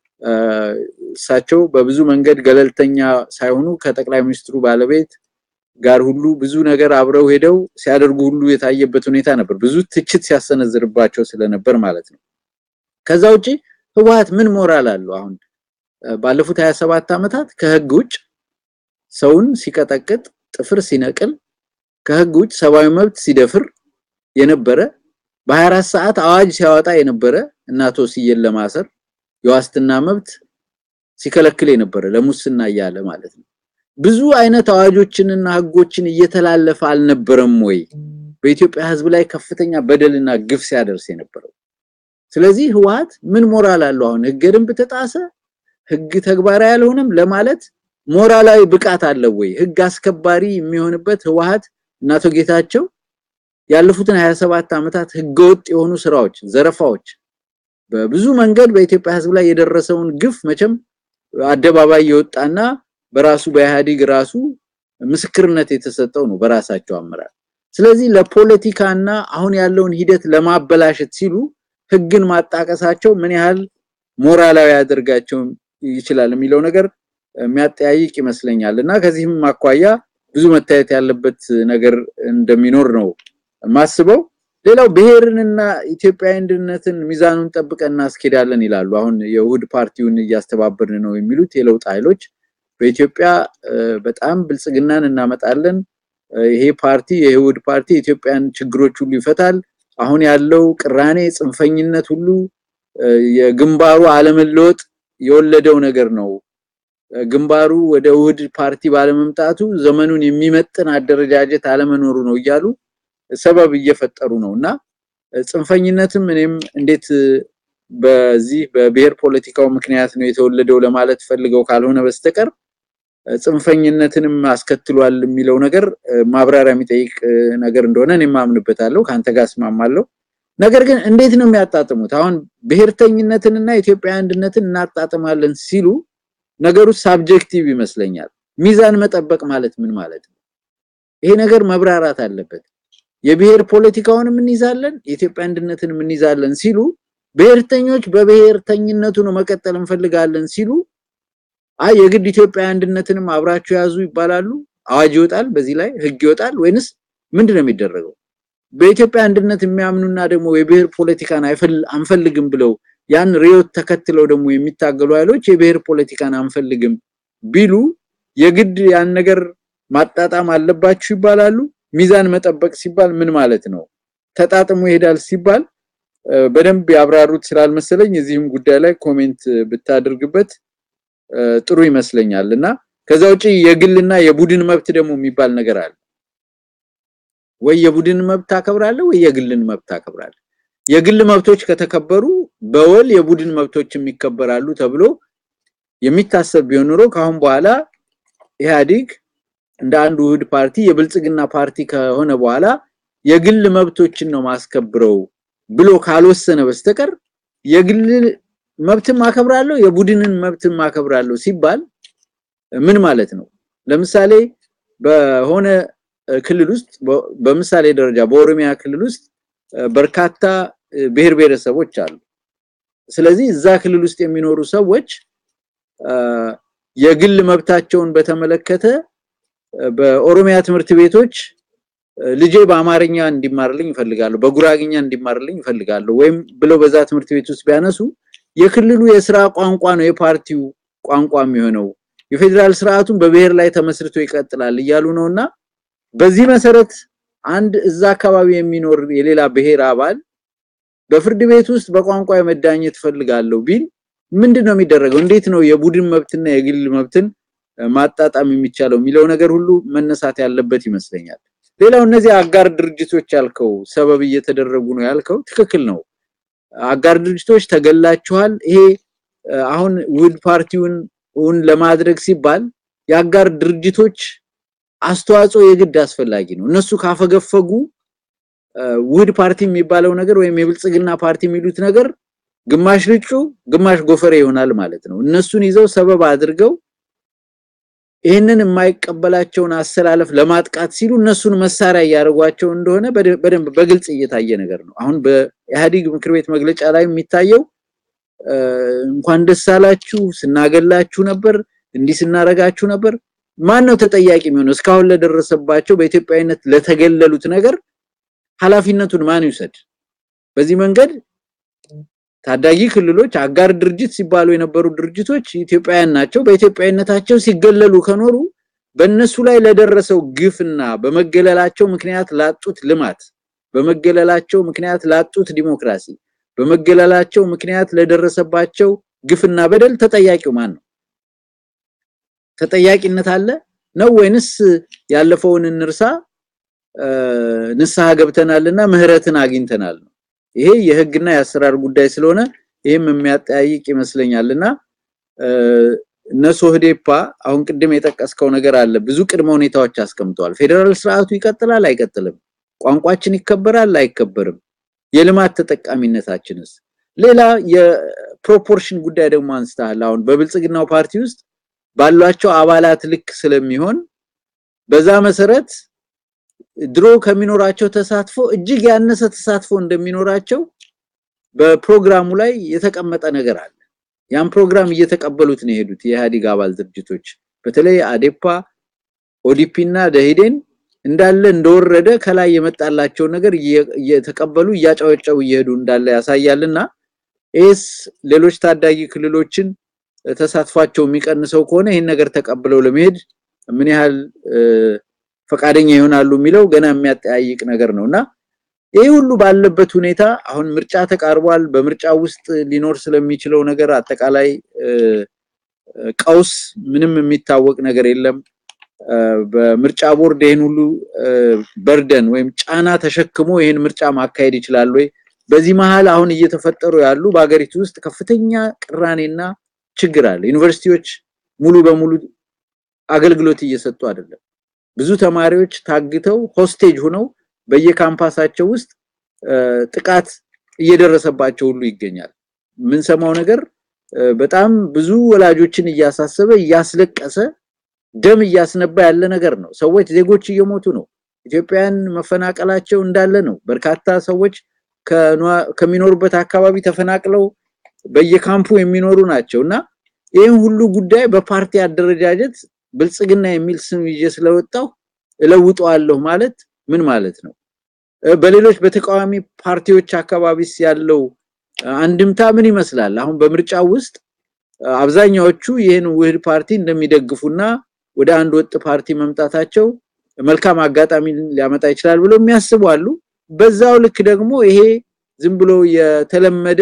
Speaker 1: እሳቸው በብዙ መንገድ ገለልተኛ ሳይሆኑ ከጠቅላይ ሚኒስትሩ ባለቤት ጋር ሁሉ ብዙ ነገር አብረው ሄደው ሲያደርጉ ሁሉ የታየበት ሁኔታ ነበር። ብዙ ትችት ሲያሰነዝርባቸው ስለነበር ማለት ነው። ከዛ ውጪ ህወሓት ምን ሞራል አለው? አሁን ባለፉት 27 ዓመታት ከህግ ውጭ ሰውን ሲቀጠቅጥ፣ ጥፍር ሲነቅል፣ ከህግ ውጭ ሰብአዊ መብት ሲደፍር የነበረ በ24 ሰዓት አዋጅ ሲያወጣ የነበረ እና አቶ ስዬን ለማሰር የዋስትና መብት ሲከለክል የነበረ ለሙስና እያለ ማለት ነው። ብዙ አይነት አዋጆችንና ህጎችን እየተላለፈ አልነበረም ወይ? በኢትዮጵያ ህዝብ ላይ ከፍተኛ በደልና ግፍ ሲያደርስ የነበረው። ስለዚህ ህወሓት ምን ሞራል አለው? አሁን ህገ ደንብ ተጣሰ፣ ህግ ተግባራዊ አልሆነም ለማለት ሞራላዊ ብቃት አለው ወይ? ህግ አስከባሪ የሚሆንበት ህወሓት እና አቶ ጌታቸው ያለፉትን 27 ዓመታት ህገወጥ የሆኑ ስራዎች፣ ዘረፋዎች በብዙ መንገድ በኢትዮጵያ ህዝብ ላይ የደረሰውን ግፍ መቼም አደባባይ የወጣና በራሱ በኢህአዴግ ራሱ ምስክርነት የተሰጠው ነው በራሳቸው አመራር። ስለዚህ ለፖለቲካና አሁን ያለውን ሂደት ለማበላሸት ሲሉ ህግን ማጣቀሳቸው ምን ያህል ሞራላዊ ያደርጋቸው ይችላል የሚለው ነገር የሚያጠያይቅ ይመስለኛል እና ከዚህም አኳያ ብዙ መታየት ያለበት ነገር እንደሚኖር ነው ማስበው። ሌላው ብሔርንና ኢትዮጵያዊ አንድነትን ሚዛኑን ጠብቀን እናስኬዳለን ይላሉ። አሁን የውህድ ፓርቲውን እያስተባበርን ነው የሚሉት የለውጥ ኃይሎች በኢትዮጵያ በጣም ብልጽግናን እናመጣለን፣ ይሄ ፓርቲ የውህድ ፓርቲ የኢትዮጵያን ችግሮች ሁሉ ይፈታል፣ አሁን ያለው ቅራኔ፣ ጽንፈኝነት ሁሉ የግንባሩ አለመለወጥ የወለደው ነገር ነው። ግንባሩ ወደ ውህድ ፓርቲ ባለመምጣቱ ዘመኑን የሚመጥን አደረጃጀት አለመኖሩ ነው እያሉ ሰበብ እየፈጠሩ ነው እና ጽንፈኝነትም እኔም እንዴት በዚህ በብሔር ፖለቲካው ምክንያት ነው የተወለደው ለማለት ፈልገው ካልሆነ በስተቀር ጽንፈኝነትንም አስከትሏል የሚለው ነገር ማብራሪያ የሚጠይቅ ነገር እንደሆነ እኔም አምንበታለሁ፣ ከአንተ ጋር እስማማለሁ። ነገር ግን እንዴት ነው የሚያጣጥሙት? አሁን ብሔርተኝነትንና ኢትዮጵያ አንድነትን እናጣጥማለን ሲሉ ነገሩ ሳብጀክቲቭ ይመስለኛል። ሚዛን መጠበቅ ማለት ምን ማለት ነው? ይሄ ነገር መብራራት አለበት። የብሔር ፖለቲካውንም እንይዛለን የኢትዮጵያ አንድነትንም እንይዛለን ሲሉ ብሔርተኞች በብሔርተኝነቱ ነው መቀጠል እንፈልጋለን ሲሉ አይ የግድ ኢትዮጵያ አንድነትንም አብራችሁ ያዙ ይባላሉ። አዋጅ ይወጣል፣ በዚህ ላይ ህግ ይወጣል ወይንስ ምንድነው የሚደረገው? በኢትዮጵያ አንድነት የሚያምኑና ደግሞ የብሔር ፖለቲካን አንፈልግም ብለው ያን ሪዮት ተከትለው ደግሞ የሚታገሉ ኃይሎች የብሔር ፖለቲካን አንፈልግም ቢሉ የግድ ያን ነገር ማጣጣም አለባችሁ ይባላሉ። ሚዛን መጠበቅ ሲባል ምን ማለት ነው? ተጣጥሞ ይሄዳል ሲባል በደንብ ያብራሩት ስላልመሰለኝ እዚህም ጉዳይ ላይ ኮሜንት ብታደርግበት ጥሩ ይመስለኛል። እና ከዛ ውጪ የግልና የቡድን መብት ደግሞ የሚባል ነገር አለ። ወይ የቡድን መብት ታከብራለህ ወይ የግልን መብት ታከብራለህ። የግል መብቶች ከተከበሩ በወል የቡድን መብቶችም ይከበራሉ ተብሎ የሚታሰብ ቢሆን ኖሮ ከአሁን በኋላ ኢህአዴግ እንደ አንድ ውህድ ፓርቲ የብልጽግና ፓርቲ ከሆነ በኋላ የግል መብቶችን ነው ማስከብረው ብሎ ካልወሰነ በስተቀር የግል መብትም አከብራለሁ የቡድንን መብትም አከብራለሁ ሲባል ምን ማለት ነው? ለምሳሌ በሆነ ክልል ውስጥ በምሳሌ ደረጃ በኦሮሚያ ክልል ውስጥ በርካታ ብሔር ብሔረሰቦች አሉ። ስለዚህ እዛ ክልል ውስጥ የሚኖሩ ሰዎች የግል መብታቸውን በተመለከተ በኦሮሚያ ትምህርት ቤቶች ልጄ በአማርኛ እንዲማርልኝ ይፈልጋለሁ፣ በጉራግኛ እንዲማርልኝ ይፈልጋለሁ ወይም ብለው በዛ ትምህርት ቤት ውስጥ ቢያነሱ የክልሉ የስራ ቋንቋ ነው የፓርቲው ቋንቋ የሚሆነው የፌዴራል ስርዓቱን በብሔር ላይ ተመስርቶ ይቀጥላል እያሉ ነውና በዚህ መሰረት አንድ እዛ አካባቢ የሚኖር የሌላ ብሔር አባል በፍርድ ቤት ውስጥ በቋንቋ የመዳኘት ፈልጋለሁ ቢል ምንድነው የሚደረገው? እንዴት ነው የቡድን መብትና የግል መብትን ማጣጣም የሚቻለው የሚለው ነገር ሁሉ መነሳት ያለበት ይመስለኛል። ሌላው እነዚህ አጋር ድርጅቶች ያልከው ሰበብ እየተደረጉ ነው ያልከው ትክክል ነው። አጋር ድርጅቶች ተገላችኋል። ይሄ አሁን ውህድ ፓርቲውን እውን ለማድረግ ሲባል የአጋር ድርጅቶች አስተዋጽኦ የግድ አስፈላጊ ነው። እነሱ ካፈገፈጉ ውህድ ፓርቲ የሚባለው ነገር ወይም የብልጽግና ፓርቲ የሚሉት ነገር ግማሽ ልጩ ግማሽ ጎፈሬ ይሆናል ማለት ነው። እነሱን ይዘው ሰበብ አድርገው ይህንን የማይቀበላቸውን አሰላለፍ ለማጥቃት ሲሉ እነሱን መሳሪያ እያደረጓቸው እንደሆነ በደንብ በግልጽ እየታየ ነገር ነው። አሁን በኢህአዴግ ምክር ቤት መግለጫ ላይ የሚታየው እንኳን ደስ አላችሁ፣ ስናገላችሁ ነበር፣ እንዲህ ስናረጋችሁ ነበር። ማን ነው ተጠያቂ የሚሆነው? እስካሁን ለደረሰባቸው በኢትዮጵያዊነት ለተገለሉት ነገር ኃላፊነቱን ማን ይውሰድ? በዚህ መንገድ ታዳጊ ክልሎች አጋር ድርጅት ሲባሉ የነበሩ ድርጅቶች ኢትዮጵያውያን ናቸው። በኢትዮጵያዊነታቸው ሲገለሉ ከኖሩ በእነሱ ላይ ለደረሰው ግፍና በመገለላቸው ምክንያት ላጡት ልማት፣ በመገለላቸው ምክንያት ላጡት ዲሞክራሲ፣ በመገለላቸው ምክንያት ለደረሰባቸው ግፍና በደል ተጠያቂው ማን ነው? ተጠያቂነት አለ ነው ወይንስ ያለፈውን እንርሳ ንስሐ ገብተናልና ምህረትን አግኝተናል ነው? ይሄ የህግና የአሰራር ጉዳይ ስለሆነ ይሄም የሚያጠያይቅ ይመስለኛልና እነሱ ህዴፓ አሁን ቅድም የጠቀስከው ነገር አለ። ብዙ ቅድመ ሁኔታዎች አስቀምጠዋል። ፌዴራል ስርዓቱ ይቀጥላል አይቀጥልም? ቋንቋችን ይከበራል አይከበርም? የልማት ተጠቃሚነታችንስ? ሌላ የፕሮፖርሽን ጉዳይ ደግሞ አንስተሃል። አሁን በብልጽግናው ፓርቲ ውስጥ ባሏቸው አባላት ልክ ስለሚሆን በዛ መሰረት ድሮ ከሚኖራቸው ተሳትፎ እጅግ ያነሰ ተሳትፎ እንደሚኖራቸው በፕሮግራሙ ላይ የተቀመጠ ነገር አለ። ያን ፕሮግራም እየተቀበሉት ነው የሄዱት የኢህአዴግ አባል ድርጅቶች በተለይ አዴፓ፣ ኦዲፒ እና ደኢህዴን እንዳለ እንደወረደ ከላይ የመጣላቸው ነገር እየተቀበሉ እያጨበጨቡ እየሄዱ እንዳለ ያሳያልና ኤስ ሌሎች ታዳጊ ክልሎችን ተሳትፏቸው የሚቀንሰው ከሆነ ይህን ነገር ተቀብለው ለመሄድ ምን ያህል ፈቃደኛ ይሆናሉ የሚለው ገና የሚያጠያይቅ ነገር ነውና ይህ ሁሉ ባለበት ሁኔታ አሁን ምርጫ ተቃርቧል። በምርጫ ውስጥ ሊኖር ስለሚችለው ነገር አጠቃላይ ቀውስ ምንም የሚታወቅ ነገር የለም። በምርጫ ቦርድ ይህን ሁሉ በርደን ወይም ጫና ተሸክሞ ይህን ምርጫ ማካሄድ ይችላል ወይ? በዚህ መሀል አሁን እየተፈጠሩ ያሉ በሀገሪቱ ውስጥ ከፍተኛ ቅራኔና ችግር አለ። ዩኒቨርሲቲዎች ሙሉ በሙሉ አገልግሎት እየሰጡ አይደለም። ብዙ ተማሪዎች ታግተው ሆስቴጅ ሆነው በየካምፓሳቸው ውስጥ ጥቃት እየደረሰባቸው ሁሉ ይገኛል። የምንሰማው ነገር በጣም ብዙ ወላጆችን እያሳሰበ እያስለቀሰ ደም እያስነባ ያለ ነገር ነው። ሰዎች ዜጎች እየሞቱ ነው። ኢትዮጵያውያን መፈናቀላቸው እንዳለ ነው። በርካታ ሰዎች ከሚኖሩበት አካባቢ ተፈናቅለው በየካምፑ የሚኖሩ ናቸው እና ይህን ሁሉ ጉዳይ በፓርቲ አደረጃጀት ብልጽግና የሚል ስም ይዤ ስለወጣው እለውጠዋለሁ ማለት ምን ማለት ነው? በሌሎች በተቃዋሚ ፓርቲዎች አካባቢስ ያለው አንድምታ ምን ይመስላል? አሁን በምርጫው ውስጥ አብዛኛዎቹ ይህን ውህድ ፓርቲ እንደሚደግፉና ወደ አንድ ወጥ ፓርቲ መምጣታቸው መልካም አጋጣሚ ሊያመጣ ይችላል ብሎ የሚያስቡ አሉ። በዛው ልክ ደግሞ ይሄ ዝም ብሎ የተለመደ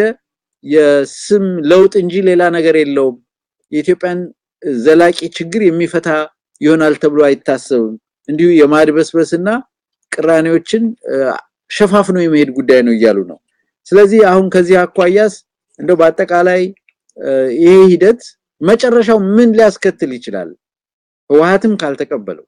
Speaker 1: የስም ለውጥ እንጂ ሌላ ነገር የለውም፣ የኢትዮጵያን ዘላቂ ችግር የሚፈታ ይሆናል ተብሎ አይታሰብም፣ እንዲሁ የማድበስበስና ቅራኔዎችን ሸፋፍኖ የመሄድ ጉዳይ ነው እያሉ ነው። ስለዚህ አሁን ከዚህ አኳያስ እንደው በአጠቃላይ ይሄ ሂደት መጨረሻው ምን ሊያስከትል ይችላል? ህወሓትም ካልተቀበለው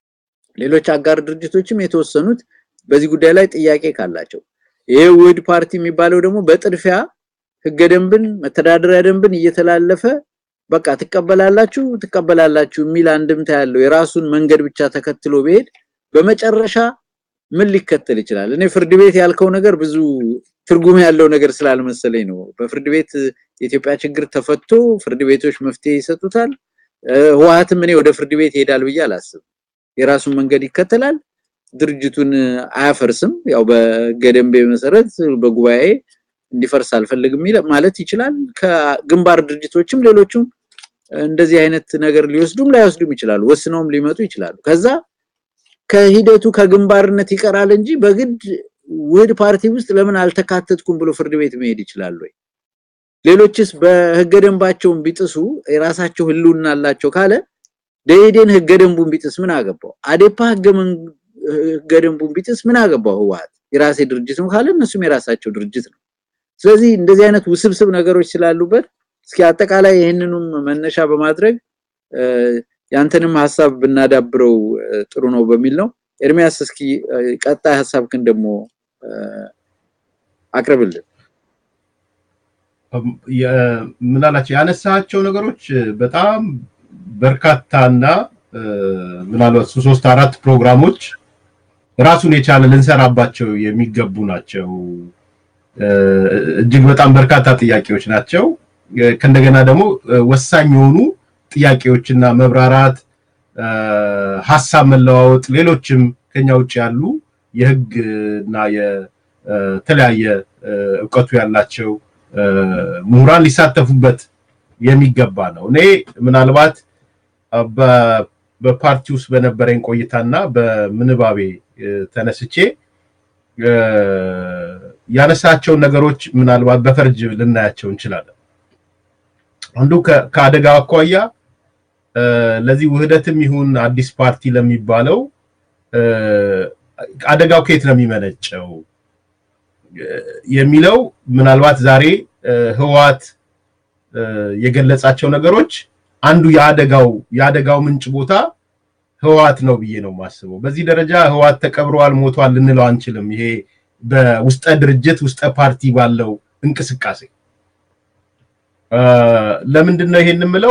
Speaker 1: ሌሎች አጋር ድርጅቶችም የተወሰኑት በዚህ ጉዳይ ላይ ጥያቄ ካላቸው ይሄ ውህድ ፓርቲ የሚባለው ደግሞ በጥድፊያ ህገ ደንብን መተዳደሪያ ደንብን እየተላለፈ በቃ ትቀበላላችሁ ትቀበላላችሁ የሚል አንድምታ ያለው የራሱን መንገድ ብቻ ተከትሎ ቢሄድ በመጨረሻ ምን ሊከተል ይችላል? እኔ ፍርድ ቤት ያልከው ነገር ብዙ ትርጉም ያለው ነገር ስላልመሰለኝ ነው። በፍርድ ቤት የኢትዮጵያ ችግር ተፈቶ ፍርድ ቤቶች መፍትሄ ይሰጡታል። ህወሓትም እኔ ወደ ፍርድ ቤት ይሄዳል ብዬ አላስብም። የራሱን መንገድ ይከተላል። ድርጅቱን አያፈርስም። ያው በገደንቤ መሰረት በጉባኤ እንዲፈርስ አልፈልግም ማለት ይችላል። ከግንባር ድርጅቶችም ሌሎቹም እንደዚህ አይነት ነገር ሊወስዱም ላይወስዱም ይችላሉ። ወስነውም ሊመጡ ይችላሉ። ከዛ ከሂደቱ ከግንባርነት ይቀራል እንጂ በግድ ውህድ ፓርቲ ውስጥ ለምን አልተካተትኩም ብሎ ፍርድ ቤት መሄድ ይችላል ወይ? ሌሎችስ በህገ ደንባቸውን ቢጥሱ የራሳቸው ህልውና አላቸው ካለ ደኢህዴን ህገ ደንቡን ቢጥስ ምን አገባው? አዴፓ ህገ ደንቡን ቢጥስ ምን አገባው? ህወሓት የራሴ ድርጅት ነው ካለ እነሱም የራሳቸው ድርጅት ነው። ስለዚህ እንደዚህ አይነት ውስብስብ ነገሮች ስላሉበት እስኪ አጠቃላይ ይህንኑም መነሻ በማድረግ ያንተንም ሀሳብ ብናዳብረው ጥሩ ነው በሚል ነው። ኤርሚያስ እስኪ ቀጣይ ሀሳብክን ደግሞ አቅርብልን።
Speaker 2: ምናላቸው ያነሳቸው ነገሮች በጣም በርካታና ምናልባት ሶስት አራት ፕሮግራሞች ራሱን የቻለ ልንሰራባቸው የሚገቡ ናቸው። እጅግ በጣም በርካታ ጥያቄዎች ናቸው። ከእንደገና ደግሞ ወሳኝ የሆኑ ጥያቄዎችና መብራራት፣ ሀሳብ መለዋወጥ፣ ሌሎችም ከኛ ውጭ ያሉ የህግ እና የተለያየ እውቀቱ ያላቸው ምሁራን ሊሳተፉበት የሚገባ ነው። እኔ ምናልባት በፓርቲ ውስጥ በነበረኝ ቆይታና በምንባቤ ተነስቼ ያነሳቸውን ነገሮች ምናልባት በፈርጅ ልናያቸው እንችላለን። አንዱ ከአደጋ አኳያ ለዚህ ውህደትም ይሁን አዲስ ፓርቲ ለሚባለው አደጋው ከየት ነው የሚመነጨው የሚለው ምናልባት ዛሬ ህወሓት የገለጻቸው ነገሮች አንዱ የአደጋው የአደጋው ምንጭ ቦታ ህወሓት ነው ብዬ ነው የማስበው። በዚህ ደረጃ ህወሓት ተቀብረዋል፣ ሞቷል ልንለው አንችልም። ይሄ በውስጠ ድርጅት ውስጠ ፓርቲ ባለው እንቅስቃሴ ለምንድን ነው ይሄን የምለው?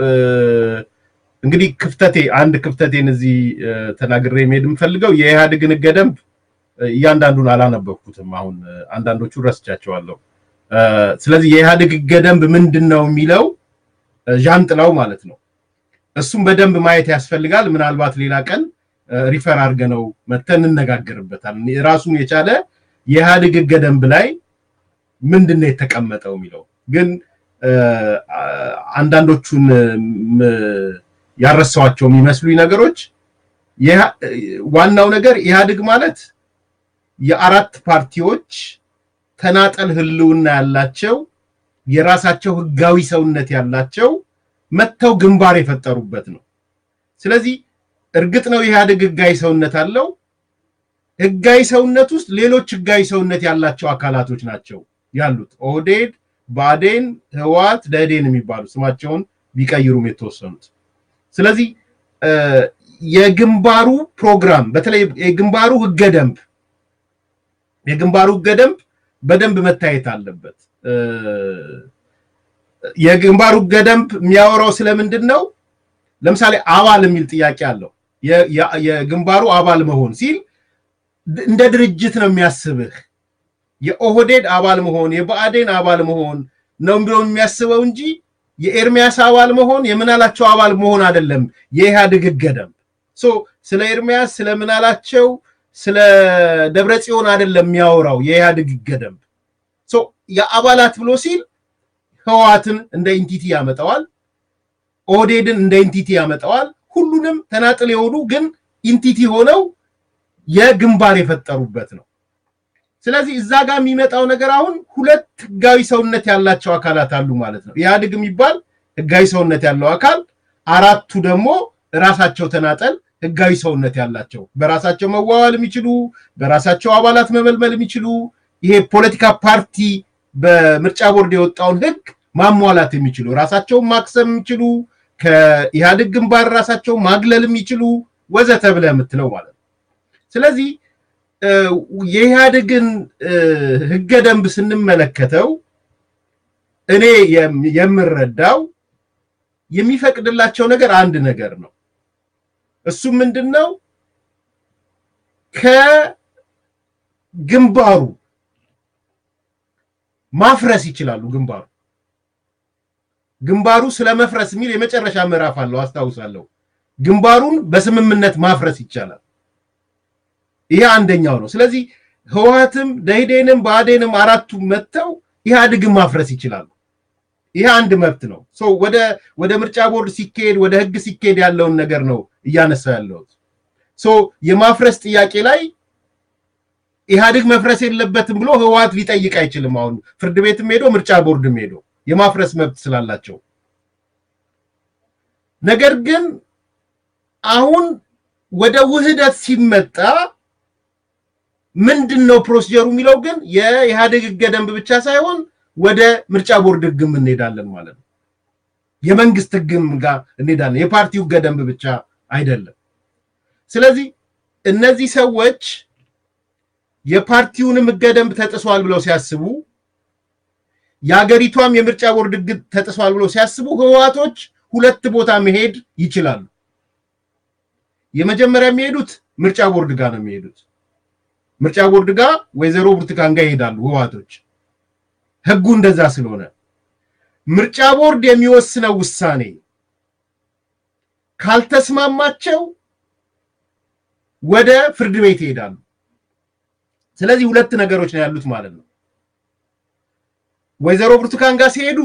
Speaker 2: እንግዲህ ክፍተቴ አንድ ክፍተቴን እዚህ ተናግሬ መሄድ የምፈልገው የኢህአዴግን ህገ ደንብ እያንዳንዱን አላነበብኩትም። አሁን አንዳንዶቹ ረስቻቸዋለሁ። ስለዚህ የኢህአዴግ ህገ ደንብ ምንድን ነው የሚለው ዣንጥላው ማለት ነው። እሱም በደንብ ማየት ያስፈልጋል። ምናልባት ሌላ ቀን ሪፈር አድርገነው መተን እንነጋገርበታል። ራሱን የቻለ የኢህአዴግ ህገ ደንብ ላይ ምንድን ነው የተቀመጠው የሚለው ግን አንዳንዶቹን ያረሳዋቸው የሚመስሉኝ ነገሮች ዋናው ነገር ኢህአዴግ ማለት የአራት ፓርቲዎች ተናጠል ህልውና ያላቸው የራሳቸው ህጋዊ ሰውነት ያላቸው መጥተው ግንባር የፈጠሩበት ነው። ስለዚህ እርግጥ ነው ኢህአዴግ ህጋዊ ሰውነት አለው። ህጋዊ ሰውነት ውስጥ ሌሎች ህጋዊ ሰውነት ያላቸው አካላቶች ናቸው ያሉት ኦህዴድ፣ ብአዴን፣ ህወሓት፣ ደኢህዴን የሚባሉ ስማቸውን ቢቀይሩም የተወሰኑት። ስለዚህ የግንባሩ ፕሮግራም በተለይ የግንባሩ ህገ ደንብ የግንባሩ ህገ ደንብ በደንብ መታየት አለበት። የግንባሩ ህገ ደንብ የሚያወራው ስለምንድን ነው? ለምሳሌ አባል የሚል ጥያቄ አለው። የግንባሩ አባል መሆን ሲል እንደ ድርጅት ነው የሚያስብህ። የኦህዴድ አባል መሆን የብአዴን አባል መሆን ነው ብሎ የሚያስበው እንጂ የኤርሚያስ አባል መሆን የምናላቸው አባል መሆን አይደለም። የኢህአዴግ ህገ ደንብ ስለ ኤርሚያስ ስለ ምናላቸው ስለ ደብረ ጽዮን አይደለም የሚያወራው የኢህአዴግ ህገ ደንብ። የአባላት ብሎ ሲል ህወሓትን እንደ ኢንቲቲ ያመጣዋል፣ ኦህዴድን እንደ ኢንቲቲ ያመጣዋል። ሁሉንም ተናጥል የሆኑ ግን ኢንቲቲ ሆነው የግንባር የፈጠሩበት ነው። ስለዚህ እዛ ጋር የሚመጣው ነገር አሁን ሁለት ህጋዊ ሰውነት ያላቸው አካላት አሉ ማለት ነው። ኢህአዴግ የሚባል ህጋዊ ሰውነት ያለው አካል፣ አራቱ ደግሞ ራሳቸው ተናጠል ህጋዊ ሰውነት ያላቸው በራሳቸው መዋዋል የሚችሉ በራሳቸው አባላት መመልመል የሚችሉ ይሄ ፖለቲካ ፓርቲ በምርጫ ቦርድ የወጣውን ህግ ማሟላት የሚችሉ ራሳቸውን ማክሰም የሚችሉ ከኢህአዴግ ግንባር ራሳቸውን ማግለል የሚችሉ ወዘተ ብለህ የምትለው ማለት ነው። ስለዚህ የኢህአዴግን ህገ ደንብ ስንመለከተው እኔ የምረዳው የሚፈቅድላቸው ነገር አንድ ነገር ነው። እሱም ምንድን ነው? ከግንባሩ ማፍረስ ይችላሉ። ግንባሩ ግንባሩ ስለ መፍረስ የሚል የመጨረሻ ምዕራፍ አለው አስታውሳለሁ። ግንባሩን በስምምነት ማፍረስ ይቻላል። ይሄ አንደኛው ነው። ስለዚህ ህወሓትም ደኢህዴንም ብአዴንም አራቱ መጥተው ኢህአዴግን ማፍረስ ይችላሉ። ይሄ አንድ መብት ነው። ወደ ወደ ምርጫ ቦርድ ሲካሄድ ወደ ህግ ሲካሄድ ያለውን ነገር ነው እያነሳ ያለሁት። የማፍረስ ጥያቄ ላይ ኢህአዴግ መፍረስ የለበትም ብሎ ህወሓት ሊጠይቅ አይችልም። አሁን ፍርድ ቤትም ሄዶ ምርጫ ቦርድም ሄዶ የማፍረስ መብት ስላላቸው ነገር ግን አሁን ወደ ውህደት ሲመጣ ምንድን ነው ፕሮሲጀሩ የሚለው ግን የኢህአዴግ ህገ ደንብ ብቻ ሳይሆን ወደ ምርጫ ቦርድ ህግም እንሄዳለን ማለት ነው። የመንግስት ህግም ጋር እንሄዳለን። የፓርቲው ህገ ደንብ ብቻ አይደለም። ስለዚህ እነዚህ ሰዎች የፓርቲውንም ህገ ደንብ ተጥሷል ብለው ሲያስቡ፣ የሀገሪቷም የምርጫ ቦርድ ህግ ተጥሷል ብለው ሲያስቡ ህወሓቶች ሁለት ቦታ መሄድ ይችላሉ። የመጀመሪያ የሚሄዱት ምርጫ ቦርድ ጋር ነው የሚሄዱት። ምርጫ ቦርድ ጋር ወይዘሮ ብርቱካን ጋር ይሄዳሉ ህወሓቶች ህጉ እንደዛ ስለሆነ ምርጫ ቦርድ የሚወስነው ውሳኔ ካልተስማማቸው ወደ ፍርድ ቤት ይሄዳሉ። ስለዚህ ሁለት ነገሮች ነው ያሉት ማለት ነው። ወይዘሮ ብርቱካን ጋር ሲሄዱ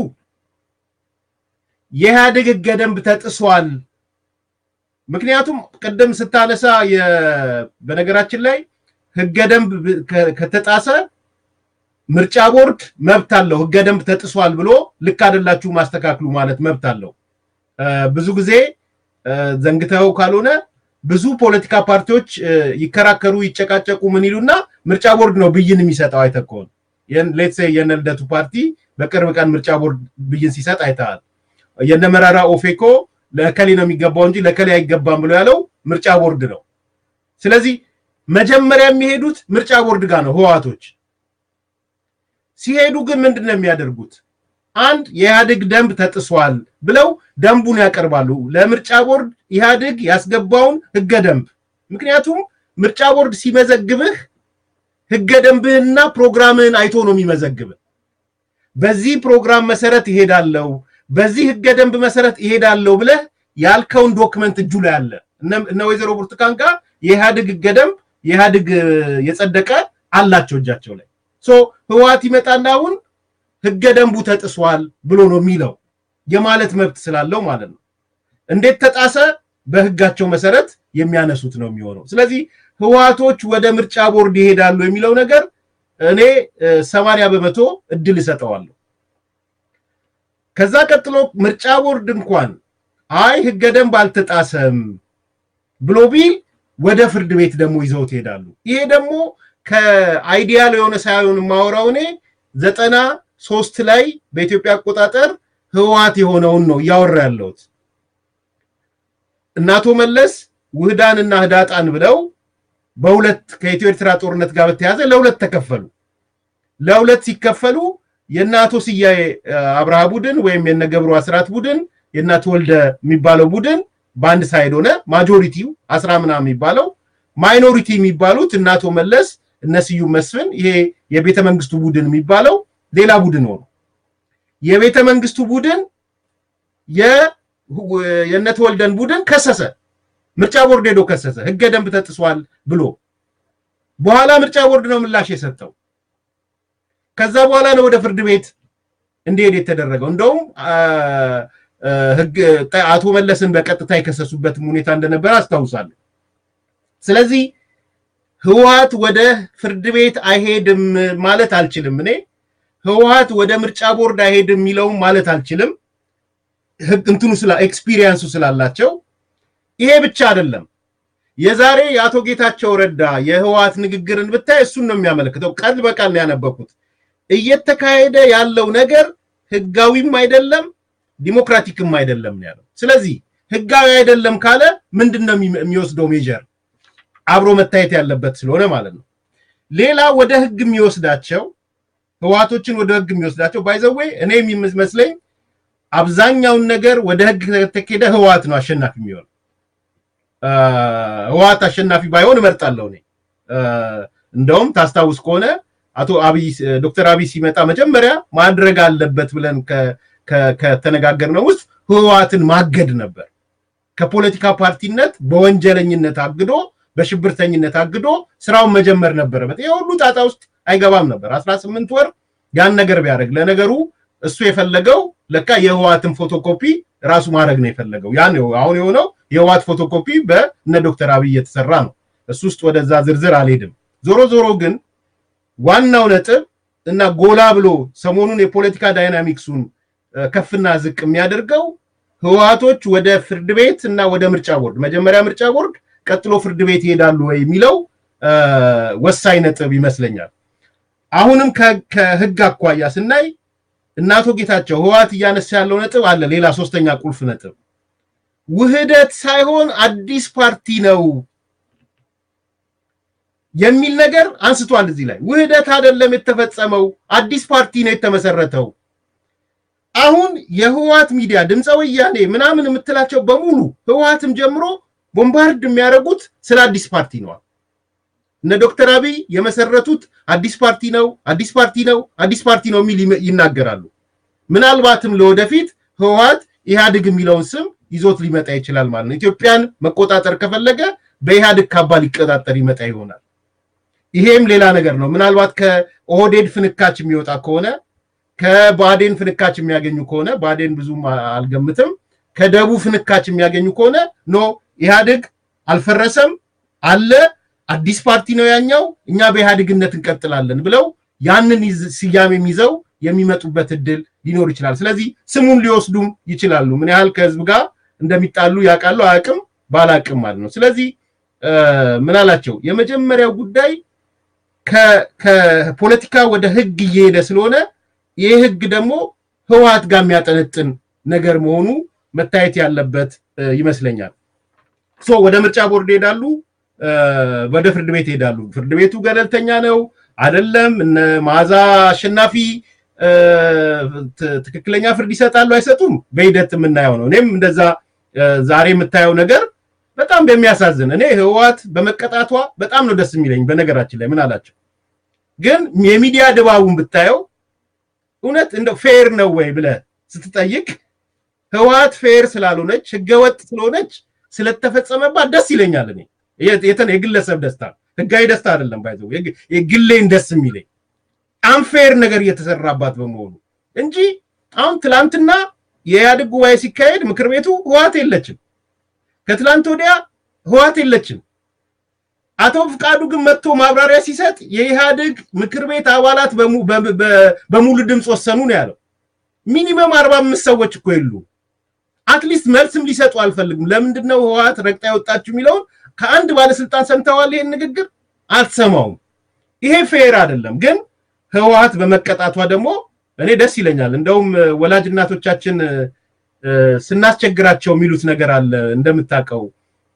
Speaker 2: የኢህአዴግ ህገ ደንብ ተጥሷል። ምክንያቱም ቅድም ስታነሳ በነገራችን ላይ ህገ ደንብ ከተጣሰ ምርጫ ቦርድ መብት አለው። ህገ ደንብ ተጥሷል ብሎ ልክ አይደላችሁ ማስተካክሉ ማለት መብት አለው። ብዙ ጊዜ ዘንግተው ካልሆነ ብዙ ፖለቲካ ፓርቲዎች ይከራከሩ፣ ይጨቃጨቁ ምን ይሉና ምርጫ ቦርድ ነው ብይን የሚሰጠው። አይተህ ከሆነ ሌትሴ የነ ልደቱ ፓርቲ በቅርብ ቀን ምርጫ ቦርድ ብይን ሲሰጥ አይተሃል። የነ መራራ ኦፌኮ ለከሌ ነው የሚገባው እንጂ ለከሌ አይገባም ብሎ ያለው ምርጫ ቦርድ ነው። ስለዚህ መጀመሪያ የሚሄዱት ምርጫ ቦርድ ጋር ነው ህወሓቶች። ሲሄዱ ግን ምንድን ነው የሚያደርጉት? አንድ የኢህአዴግ ደንብ ተጥሷል ብለው ደንቡን ያቀርባሉ ለምርጫ ቦርድ ኢህአዴግ ያስገባውን ህገ ደንብ። ምክንያቱም ምርጫ ቦርድ ሲመዘግብህ ህገ ደንብህንና ፕሮግራምህን አይቶ ነው የሚመዘግብህ። በዚህ ፕሮግራም መሰረት ይሄዳለው፣ በዚህ ህገ ደንብ መሰረት ይሄዳለው ብለህ ያልከውን ዶክመንት እጁ ላይ አለ። እነ ወይዘሮ ብርቱካን ጋር የኢህአዴግ ህገ ደንብ የኢህአዴግ የጸደቀ አላቸው እጃቸው ላይ። ሶ ህወሓት ይመጣና አሁን ህገ ደንቡ ተጥሷል ብሎ ነው የሚለው የማለት መብት ስላለው ማለት ነው። እንዴት ተጣሰ? በህጋቸው መሰረት የሚያነሱት ነው የሚሆነው። ስለዚህ ህወሓቶች ወደ ምርጫ ቦርድ ይሄዳሉ የሚለው ነገር እኔ ሰማንያ በመቶ እድል እሰጠዋለሁ። ከዛ ቀጥሎ ምርጫ ቦርድ እንኳን አይ ህገ ደንብ አልተጣሰም ብሎ ቢል ወደ ፍርድ ቤት ደግሞ ይዘውት ይሄዳሉ። ይሄ ደግሞ ከአይዲያል የሆነ ሳይሆን የማወራው እኔ ዘጠና ሶስት ላይ በኢትዮጵያ አቆጣጠር ህወሓት የሆነውን ነው እያወራ ያለሁት። እናቶ መለስ ውህዳንና ህዳጣን ብለው በሁለት ከኢትዮ ኤርትራ ጦርነት ጋር በተያዘ ለሁለት ተከፈሉ። ለሁለት ሲከፈሉ የእነ አቶ ስያዬ አብርሃ ቡድን ወይም የነ ገብሩ አስራት ቡድን የእነ አቶ ወልደ የሚባለው ቡድን በአንድ ሳይድ ሆነ። ማጆሪቲው አስራ ምናምን የሚባለው ማይኖሪቲ የሚባሉት እነ አቶ መለስ እነ ስዩም መስፍን ይሄ የቤተ መንግስቱ ቡድን የሚባለው ሌላ ቡድን ሆኑ። የቤተ መንግስቱ ቡድን የእነ ተወልደን ቡድን ከሰሰ። ምርጫ ቦርድ ሄዶ ከሰሰ፣ ህገ ደንብ ተጥሷል ብሎ። በኋላ ምርጫ ቦርድ ነው ምላሽ የሰጠው። ከዛ በኋላ ነው ወደ ፍርድ ቤት እንዲሄድ የተደረገው። እንደውም አቶ መለስን በቀጥታ የከሰሱበትም ሁኔታ እንደነበረ አስታውሳለሁ። ስለዚህ ህወሓት ወደ ፍርድ ቤት አይሄድም ማለት አልችልም። እኔ ህወሓት ወደ ምርጫ ቦርድ አይሄድም የሚለውም ማለት አልችልም። እንትኑ ስላ ኤክስፒሪየንሱ ስላላቸው ይሄ ብቻ አይደለም። የዛሬ የአቶ ጌታቸው ረዳ የህወሓት ንግግርን ብታይ እሱን ነው የሚያመለክተው። ቃል በቃል ነው ያነበብኩት። እየተካሄደ ያለው ነገር ህጋዊም አይደለም ዲሞክራቲክም አይደለም ነው ያለው። ስለዚህ ህጋዊ አይደለም ካለ ምንድን ነው የሚወስደው ሜጀር አብሮ መታየት ያለበት ስለሆነ ማለት ነው። ሌላ ወደ ህግ የሚወስዳቸው ህወሓቶችን ወደ ህግ የሚወስዳቸው ባይዘዌ እኔ የሚመስለኝ አብዛኛውን ነገር ወደ ህግ ከተኬደ ህወሓት ነው አሸናፊ የሚሆን። ህወሓት አሸናፊ ባይሆን እመርጣለሁ እኔ። እንደውም ታስታውስ ከሆነ አቶ አብይ ዶክተር አብይ ሲመጣ መጀመሪያ ማድረግ አለበት ብለን ከተነጋገርነው ውስጥ ህወሓትን ማገድ ነበር። ከፖለቲካ ፓርቲነት በወንጀለኝነት አግዶ በሽብርተኝነት አግዶ ስራውን መጀመር ነበረበት። ይሄ ሁሉ ጣጣ ውስጥ አይገባም ነበር። አስራ ስምንት ወር ያን ነገር ቢያደርግ ለነገሩ እሱ የፈለገው ለካ የህወሓትን ፎቶኮፒ ራሱ ማድረግ ነው የፈለገው። ያን አሁን የሆነው የህወሓት ፎቶኮፒ በእነ ዶክተር አብይ የተሰራ ነው። እሱ ውስጥ ወደዛ ዝርዝር አልሄድም። ዞሮ ዞሮ ግን ዋናው ነጥብ እና ጎላ ብሎ ሰሞኑን የፖለቲካ ዳይናሚክሱን ከፍና ዝቅ የሚያደርገው ህወሓቶች ወደ ፍርድ ቤት እና ወደ ምርጫ ቦርድ መጀመሪያ ምርጫ ቦርድ ቀጥሎ ፍርድ ቤት ይሄዳሉ ወይ የሚለው ወሳኝ ነጥብ ይመስለኛል። አሁንም ከህግ አኳያ ስናይ እና አቶ ጌታቸው ህወሓት እያነሳ ያለው ነጥብ አለ። ሌላ ሶስተኛ ቁልፍ ነጥብ ውህደት ሳይሆን አዲስ ፓርቲ ነው የሚል ነገር አንስቷል። እዚህ ላይ ውህደት አይደለም የተፈጸመው፣ አዲስ ፓርቲ ነው የተመሰረተው። አሁን የህወሓት ሚዲያ ድምፀ ወያኔ ምናምን የምትላቸው በሙሉ ህወሓትም ጀምሮ ቦምባርድ የሚያደርጉት ስለ አዲስ ፓርቲ ነዋል። እነ ዶክተር አብይ የመሰረቱት አዲስ ፓርቲ ነው፣ አዲስ ፓርቲ ነው፣ አዲስ ፓርቲ ነው የሚል ይናገራሉ። ምናልባትም ለወደፊት ህወሓት ኢህአዴግ የሚለውን ስም ይዞት ሊመጣ ይችላል ማለት ነው። ኢትዮጵያን መቆጣጠር ከፈለገ በኢህአዴግ ካባ ሊቀጣጠር ይመጣ ይሆናል። ይሄም ሌላ ነገር ነው። ምናልባት ከኦህዴድ ፍንካች የሚወጣ ከሆነ ከባዴን ፍንካች የሚያገኙ ከሆነ ባዴን ብዙም አልገምትም። ከደቡብ ፍንካች የሚያገኙ ከሆነ ኖ ኢህአዴግ አልፈረሰም አለ አዲስ ፓርቲ ነው ያኛው፣ እኛ በኢህአዴግነት እንቀጥላለን ብለው ያንን ስያሜም ይዘው የሚመጡበት እድል ሊኖር ይችላል። ስለዚህ ስሙን ሊወስዱም ይችላሉ። ምን ያህል ከህዝብ ጋር እንደሚጣሉ ያውቃሉ አያውቅም፣ ባላውቅም ማለት ነው። ስለዚህ ምን አላቸው የመጀመሪያው ጉዳይ ከፖለቲካ ወደ ህግ እየሄደ ስለሆነ ይህ ህግ ደግሞ ህወሓት ጋር የሚያጠነጥን ነገር መሆኑ መታየት ያለበት ይመስለኛል። ሶ ወደ ምርጫ ቦርድ ይሄዳሉ፣ ወደ ፍርድ ቤት ይሄዳሉ። ፍርድ ቤቱ ገለልተኛ ነው አይደለም፣ እነ መዓዛ አሸናፊ ትክክለኛ ፍርድ ይሰጣሉ አይሰጡም፣ በሂደት የምናየው ነው። እኔም እንደዛ ዛሬ የምታየው ነገር በጣም በሚያሳዝን እኔ ህወሓት በመቀጣቷ በጣም ነው ደስ የሚለኝ። በነገራችን ላይ ምን አላቸው ግን የሚዲያ ድባቡን ብታየው እውነት እንደው ፌር ነው ወይ ብለህ ስትጠይቅ ህወሓት ፌር ስላልሆነች ህገወጥ ስለሆነች ስለተፈጸመባት ደስ ይለኛል። እኔ የተን የግለሰብ ደስታ ህጋዊ ደስታ አይደለም። ባይዘው የግሌን ደስ የሚለኝ አንፌር ነገር እየተሰራባት በመሆኑ እንጂ አሁን ትላንትና የኢህአዴግ ጉባኤ ሲካሄድ ምክር ቤቱ ህወሓት የለችም። ከትላንት ወዲያ ህወሓት የለችም። አቶ ፍቃዱ ግን መጥቶ ማብራሪያ ሲሰጥ የኢህአዴግ ምክር ቤት አባላት በሙሉ ድምፅ ወሰኑ ነው ያለው። ሚኒመም አርባ አምስት ሰዎች እኮ የሉ። አትሊስት መልስም ሊሰጡ አልፈልግም። ለምንድን ነው ህወሓት ረግጣ የወጣችሁ የሚለውን ከአንድ ባለስልጣን ሰምተዋል? ይሄን ንግግር አልሰማውም። ይሄ ፌር አይደለም። ግን ህወሓት በመቀጣቷ ደግሞ እኔ ደስ ይለኛል። እንደውም ወላጅ እናቶቻችን ስናስቸግራቸው የሚሉት ነገር አለ እንደምታውቀው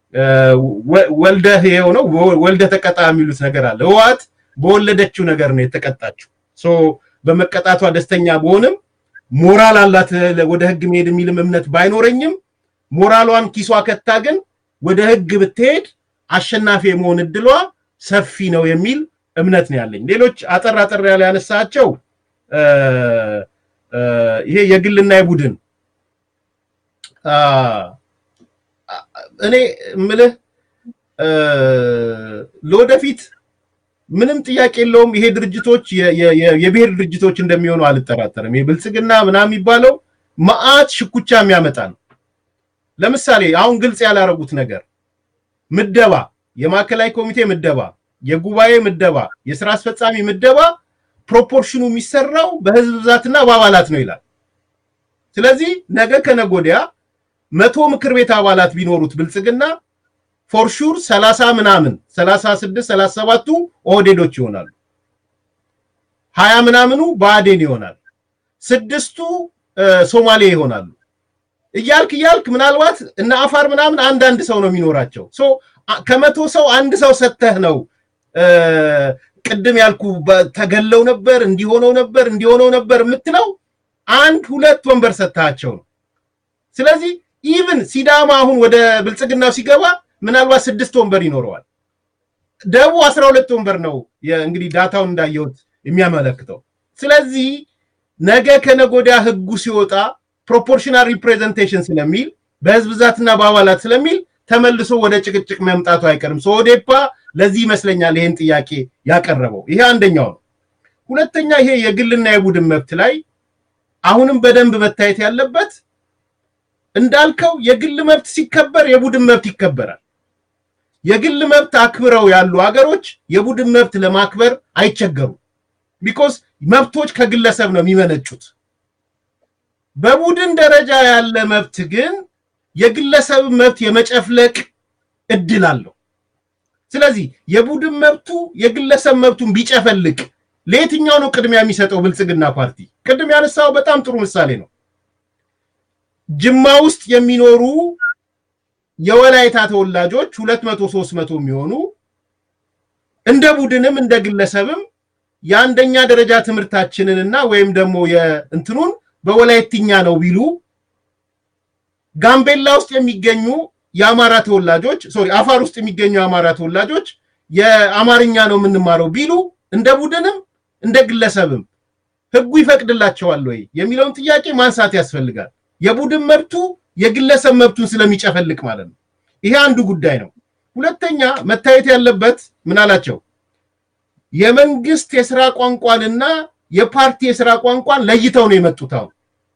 Speaker 2: ወልደህ ይኸው ነው ወልደህ ተቀጣ የሚሉት ነገር አለ። ህወሓት በወለደችው ነገር ነው የተቀጣችው። ሶ በመቀጣቷ ደስተኛ በሆንም ሞራል አላት ወደ ህግ መሄድ የሚልም እምነት ባይኖረኝም ሞራሏን ኪሷ ከታ ግን ወደ ህግ ብትሄድ አሸናፊ የመሆን እድሏ ሰፊ ነው የሚል እምነት ነው ያለኝ። ሌሎች አጠር አጠር ያለ ያነሳቸው ይሄ የግልና የቡድን እኔ ምልህ ለወደፊት ምንም ጥያቄ የለውም። ይሄ ድርጅቶች የብሔር ድርጅቶች እንደሚሆኑ አልጠራጠርም። የብልጽግና ምናምን የሚባለው መዓት ሽኩቻ የሚያመጣ ነው። ለምሳሌ አሁን ግልጽ ያላረጉት ነገር ምደባ፣ የማዕከላዊ ኮሚቴ ምደባ፣ የጉባኤ ምደባ፣ የስራ አስፈጻሚ ምደባ ፕሮፖርሽኑ የሚሰራው በህዝብ ብዛትና በአባላት ነው ይላል። ስለዚህ ነገ ከነገ ወዲያ መቶ ምክር ቤት አባላት ቢኖሩት ብልጽግና ፎርሹር ሰላሳ ምናምን ሰላሳ ስድስት ሰላሳ ሰባቱ ኦህዴዶች ይሆናሉ። ሀያ ምናምኑ ብአዴን ይሆናል። ስድስቱ ሶማሌ ይሆናሉ። እያልክ እያልክ ምናልባት እነ አፋር ምናምን አንዳንድ ሰው ነው የሚኖራቸው። ከመቶ ሰው አንድ ሰው ሰተህ ነው ቅድም ያልኩ ተገለው ነበር እንዲሆነው ነበር እንዲሆነው ነበር የምትለው አንድ ሁለት ወንበር ሰጥታቸው ነው። ስለዚህ ኢቭን ሲዳማ አሁን ወደ ብልጽግናው ሲገባ ምናልባት ስድስት ወንበር ይኖረዋል። ደቡብ አስራ ሁለት ወንበር ነው እንግዲህ ዳታውን እንዳየሁት የሚያመለክተው። ስለዚህ ነገ ከነጎዳ ህጉ ሲወጣ ፕሮፖርሽናል ሪፕሬዘንቴሽን ስለሚል በህዝብ ብዛትና በአባላት ስለሚል ተመልሶ ወደ ጭቅጭቅ መምጣቱ አይቀርም። ሶዴፓ ለዚህ ይመስለኛል ይሄን ጥያቄ ያቀረበው። ይሄ አንደኛው ነው። ሁለተኛ ይሄ የግልና የቡድን መብት ላይ አሁንም በደንብ መታየት ያለበት እንዳልከው የግል መብት ሲከበር የቡድን መብት ይከበራል። የግል መብት አክብረው ያሉ ሀገሮች የቡድን መብት ለማክበር አይቸገሩም። ቢኮዝ መብቶች ከግለሰብ ነው የሚመነጩት። በቡድን ደረጃ ያለ መብት ግን የግለሰብ መብት የመጨፍለቅ እድል አለው። ስለዚህ የቡድን መብቱ የግለሰብ መብቱን ቢጨፈልቅ ለየትኛው ነው ቅድሚያ የሚሰጠው? ብልጽግና ፓርቲ ቅድም ያነሳው በጣም ጥሩ ምሳሌ ነው። ጅማ ውስጥ የሚኖሩ የወላይታ ተወላጆች ሁለት መቶ ሶስት መቶ የሚሆኑ እንደ ቡድንም እንደ ግለሰብም የአንደኛ ደረጃ ትምህርታችንንና ወይም ደግሞ የእንትኑን በወላይትኛ ነው ቢሉ ጋምቤላ ውስጥ የሚገኙ የአማራ ተወላጆች ሶሪ አፋር ውስጥ የሚገኙ የአማራ ተወላጆች የአማርኛ ነው የምንማረው ቢሉ እንደ ቡድንም እንደ ግለሰብም ህጉ ይፈቅድላቸዋል ወይ የሚለውን ጥያቄ ማንሳት ያስፈልጋል። የቡድን መብቱ የግለሰብ መብቱን ስለሚጨፈልቅ ማለት ነው። ይሄ አንዱ ጉዳይ ነው። ሁለተኛ መታየት ያለበት ምን አላቸው? የመንግስት የስራ ቋንቋንና የፓርቲ የስራ ቋንቋን ለይተው ነው የመጡት። አሁን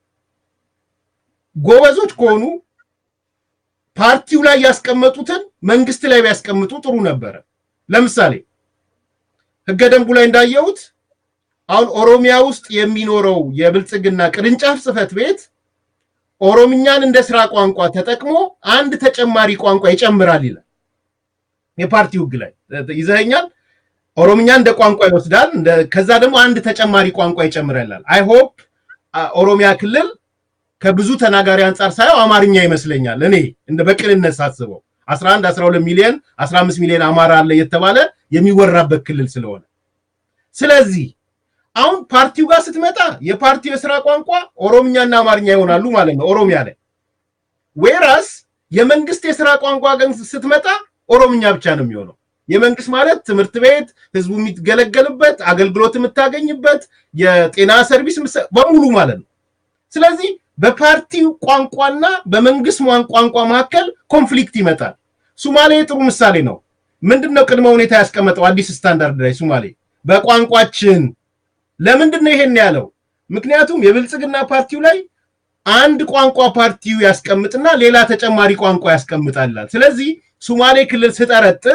Speaker 2: ጎበዞች ከሆኑ ፓርቲው ላይ ያስቀመጡትን መንግስት ላይ ቢያስቀምጡ ጥሩ ነበረ። ለምሳሌ ህገ ደንቡ ላይ እንዳየሁት አሁን ኦሮሚያ ውስጥ የሚኖረው የብልጽግና ቅርንጫፍ ጽህፈት ቤት ኦሮምኛን እንደ ስራ ቋንቋ ተጠቅሞ አንድ ተጨማሪ ቋንቋ ይጨምራል ይላል። የፓርቲው ህግ ላይ ይዘኛል። ኦሮምኛ እንደ ቋንቋ ይወስዳል። ከዛ ደግሞ አንድ ተጨማሪ ቋንቋ ይጨምራል ይላል። አይ ሆፕ ኦሮሚያ ክልል ከብዙ ተናጋሪ አንጻር ሳየው አማርኛ ይመስለኛል። እኔ እንደ በቅንነት ሳስበው 11 12 ሚሊዮን 15 ሚሊዮን አማራ አለ የተባለ የሚወራበት ክልል ስለሆነ ስለዚህ አሁን ፓርቲው ጋር ስትመጣ የፓርቲው የስራ ቋንቋ ኦሮምኛና አማርኛ ይሆናሉ ማለት ነው ኦሮሚያ ላይ። ዌራስ የመንግስት የስራ ቋንቋ ግን ስትመጣ ኦሮምኛ ብቻ ነው የሚሆነው። የመንግስት ማለት ትምህርት ቤት፣ ህዝቡ የሚገለገልበት፣ አገልግሎት የምታገኝበት፣ የጤና ሰርቪስ በሙሉ ማለት ነው። ስለዚህ በፓርቲው ቋንቋና በመንግስት ቋንቋ መካከል ኮንፍሊክት ይመጣል። ሱማሌ ጥሩ ምሳሌ ነው። ምንድነው ቅድመ ሁኔታ ያስቀመጠው አዲስ ስታንዳርድ ላይ ሱማሌ በቋንቋችን ለምንድን ነው ይሄን ያለው? ምክንያቱም የብልጽግና ፓርቲው ላይ አንድ ቋንቋ ፓርቲው ያስቀምጥና ሌላ ተጨማሪ ቋንቋ ያስቀምጣላል። ስለዚህ ሱማሌ ክልል ስጠረጥር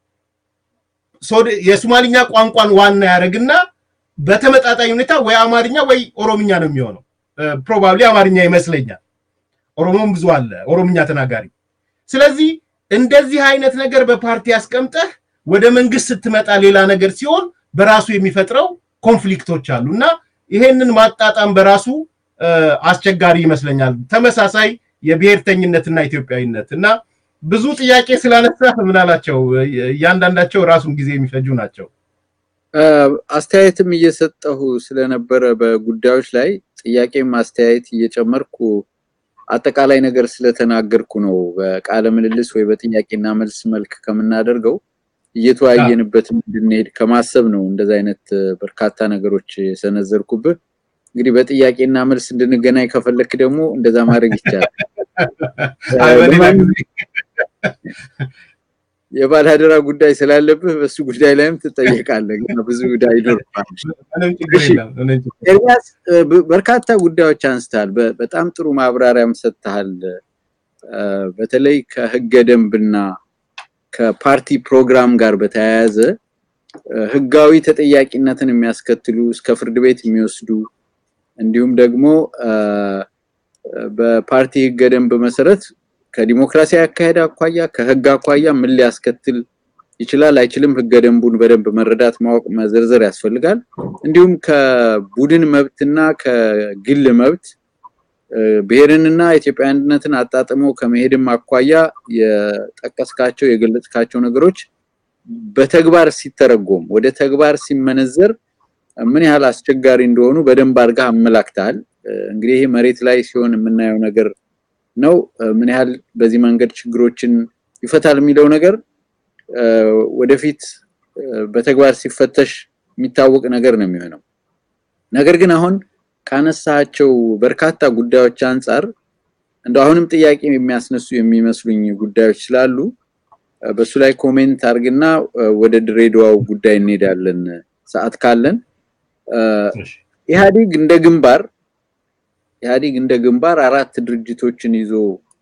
Speaker 2: የሱማሊኛ ቋንቋን ዋና ያደርግና በተመጣጣኝ ሁኔታ ወይ አማርኛ ወይ ኦሮምኛ ነው የሚሆነው። ፕሮባብሊ አማርኛ ይመስለኛል። ኦሮሞም ብዙ አለ ኦሮምኛ ተናጋሪ። ስለዚህ እንደዚህ አይነት ነገር በፓርቲ ያስቀምጠህ ወደ መንግስት ስትመጣ ሌላ ነገር ሲሆን በራሱ የሚፈጥረው ኮንፍሊክቶች አሉ እና ይሄንን ማጣጣም በራሱ አስቸጋሪ ይመስለኛል። ተመሳሳይ የብሔርተኝነትና ኢትዮጵያዊነት እና ብዙ ጥያቄ ስላነሳ ምን አላቸው እያንዳንዳቸው ራሱን ጊዜ የሚፈጁ ናቸው።
Speaker 1: አስተያየትም እየሰጠሁ ስለነበረ በጉዳዮች ላይ ጥያቄም አስተያየት እየጨመርኩ አጠቃላይ ነገር ስለተናገርኩ ነው። በቃለ ምልልስ ወይ በጥያቄና መልስ መልክ ከምናደርገው እየተወያየንበት እንድንሄድ ከማሰብ ነው እንደዛ አይነት በርካታ ነገሮች የሰነዘርኩብህ። እንግዲህ በጥያቄና መልስ እንድንገናኝ ከፈለክ ደግሞ እንደዛ ማድረግ ይቻላል። የባለአደራ ጉዳይ ስላለብህ በሱ ጉዳይ ላይም ትጠየቃለህ። ብዙ ጉዳይ ይኖርባል። ኤርሚያስ በርካታ ጉዳዮች አንስተሃል። በጣም ጥሩ ማብራሪያም ሰጥተሃል። በተለይ ከህገ ደንብና ከፓርቲ ፕሮግራም ጋር በተያያዘ ህጋዊ ተጠያቂነትን የሚያስከትሉ እስከ ፍርድ ቤት የሚወስዱ እንዲሁም ደግሞ በፓርቲ ህገ ደንብ መሰረት ከዲሞክራሲያዊ አካሄድ አኳያ ከህግ አኳያ ምን ሊያስከትል ይችላል አይችልም፣ ህገ ደንቡን በደንብ መረዳት፣ ማወቅ፣ መዘርዘር ያስፈልጋል። እንዲሁም ከቡድን መብትና ከግል መብት ብሔርንና ኢትዮጵያ አንድነትን አጣጥሞ ከመሄድም አኳያ የጠቀስካቸው የገለጽካቸው ነገሮች በተግባር ሲተረጎም ወደ ተግባር ሲመነዘር ምን ያህል አስቸጋሪ እንደሆኑ በደንብ አድርገህ አመላክተሃል። እንግዲህ ይሄ መሬት ላይ ሲሆን የምናየው ነገር ነው። ምን ያህል በዚህ መንገድ ችግሮችን ይፈታል የሚለው ነገር ወደፊት በተግባር ሲፈተሽ የሚታወቅ ነገር ነው የሚሆነው። ነገር ግን አሁን ካነሳቸው በርካታ ጉዳዮች አንጻር እንደ አሁንም ጥያቄ የሚያስነሱ የሚመስሉኝ ጉዳዮች ስላሉ በሱ ላይ ኮሜንት አድርግና ወደ ድሬዳዋው ጉዳይ እንሄዳለን ሰዓት ካለን። ኢህአዲግ እንደ ግንባር ኢህአዲግ እንደ ግንባር አራት ድርጅቶችን ይዞ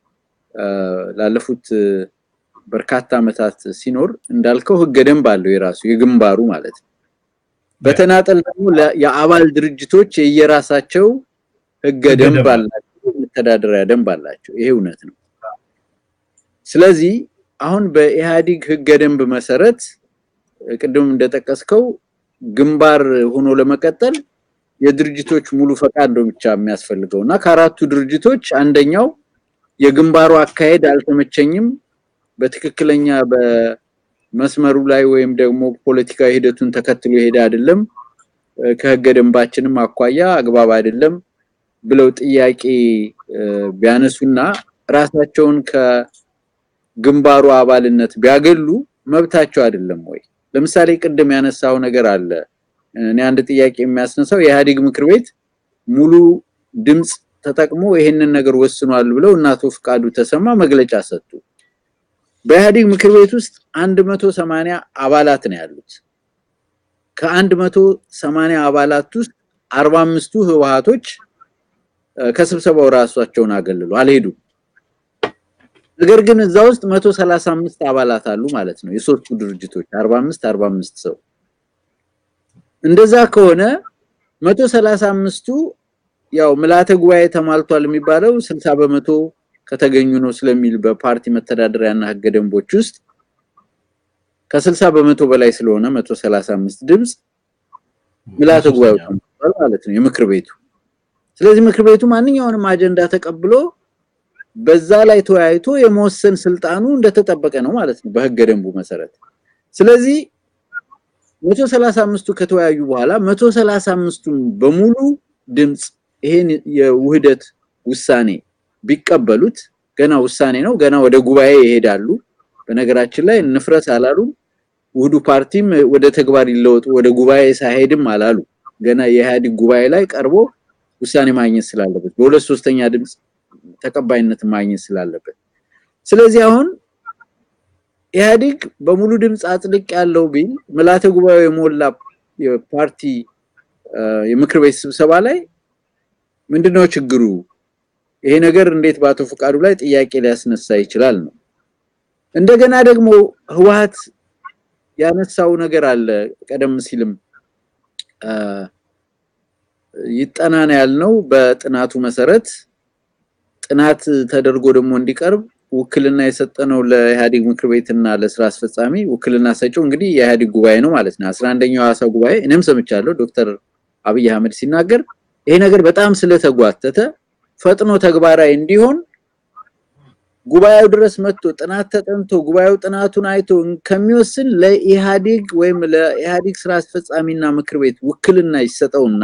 Speaker 1: ላለፉት በርካታ ዓመታት ሲኖር እንዳልከው ህገ ደንብ አለው የራሱ የግንባሩ ማለት ነው። በተናጠል ደግሞ የአባል ድርጅቶች የየራሳቸው ህገ ደንብ አላቸው፣ መተዳደሪያ ደንብ አላቸው። ይሄ እውነት ነው። ስለዚህ አሁን በኢህአዲግ ህገ ደንብ መሰረት ቅድም እንደጠቀስከው ግንባር ሆኖ ለመቀጠል የድርጅቶች ሙሉ ፈቃድ ነው ብቻ የሚያስፈልገው እና ከአራቱ ድርጅቶች አንደኛው የግንባሩ አካሄድ አልተመቸኝም፣ በትክክለኛ በመስመሩ ላይ ወይም ደግሞ ፖለቲካዊ ሂደቱን ተከትሎ የሄደ አይደለም፣ ከህገ ደንባችንም አኳያ አግባብ አይደለም ብለው ጥያቄ ቢያነሱና ራሳቸውን ከግንባሩ አባልነት ቢያገሉ መብታቸው አይደለም ወይ? ለምሳሌ ቅድም ያነሳው ነገር አለ። እኔ አንድ ጥያቄ የሚያስነሳው የኢህአዴግ ምክር ቤት ሙሉ ድምፅ ተጠቅሞ ይሄንን ነገር ወስኗል ብለው እና አቶ ፍቃዱ ተሰማ መግለጫ ሰጡ። በኢህአዴግ ምክር ቤት ውስጥ 180 አባላት ነው ያሉት። ከ180 አባላት ውስጥ 45ቱ ህወሓቶች ከስብሰባው ራሳቸውን አገልሉ አልሄዱም። ነገር ግን እዛ ውስጥ 135 አባላት አሉ ማለት ነው። የሶስቱ ድርጅቶች 45 45 ሰው እንደዛ ከሆነ 135ቱ ያው ምልዓተ ጉባኤ ተሟልቷል የሚባለው 60 በመቶ ከተገኙ ነው ስለሚል በፓርቲ መተዳደሪያና ህገ ደንቦች ውስጥ ከ60 በመቶ በላይ ስለሆነ 135 ድምጽ ምልዓተ ጉባኤው ተሟልቷል ማለት ነው የምክር ቤቱ። ስለዚህ ምክር ቤቱ ማንኛውንም አጀንዳ ተቀብሎ በዛ ላይ ተወያይቶ የመወሰን ስልጣኑ እንደተጠበቀ ነው ማለት ነው በህገ ደንቡ መሰረት። ስለዚህ 135ቱ ከተወያዩ በኋላ 135ቱን በሙሉ ድምጽ ይሄን የውህደት ውሳኔ ቢቀበሉት ገና ውሳኔ ነው፣ ገና ወደ ጉባኤ ይሄዳሉ። በነገራችን ላይ እንፍረስ አላሉም። ውህዱ ፓርቲም ወደ ተግባር ይለወጡ ወደ ጉባኤ ሳይሄድም አላሉ። ገና የኢህአዴግ ጉባኤ ላይ ቀርቦ ውሳኔ ማግኘት ስላለበት በሁለት ሶስተኛ ድምፅ ተቀባይነት ማግኘት ስላለበት ስለዚህ አሁን ኢህአዴግ በሙሉ ድምፅ አጽድቅ ያለው ቢል ምልዓተ ጉባኤው የሞላ የፓርቲ የምክር ቤት ስብሰባ ላይ ምንድነው ችግሩ? ይሄ ነገር እንዴት በአቶ ፈቃዱ ላይ ጥያቄ ሊያስነሳ ይችላል ነው። እንደገና ደግሞ ህወሓት ያነሳው ነገር አለ። ቀደም ሲልም ይጠና ነው ያልነው። በጥናቱ መሰረት ጥናት ተደርጎ ደግሞ እንዲቀርብ ውክልና የሰጠነው ለኢህአዴግ ምክር ቤትና ለስራ አስፈጻሚ ውክልና ሰጪው እንግዲህ የኢህአዴግ ጉባኤ ነው ማለት ነው። አስራ አንደኛው ሐዋሳ ጉባኤ እኔም ሰምቻለሁ ዶክተር አብይ አህመድ ሲናገር ይሄ ነገር በጣም ስለተጓተተ ፈጥኖ ተግባራዊ እንዲሆን ጉባኤው ድረስ መጥቶ ጥናት ተጠንቶ ጉባኤው ጥናቱን አይቶ ከሚወስን ለኢህአዴግ ወይም ለኢህአዴግ ስራ አስፈጻሚና ምክር ቤት ውክልና ይሰጠውና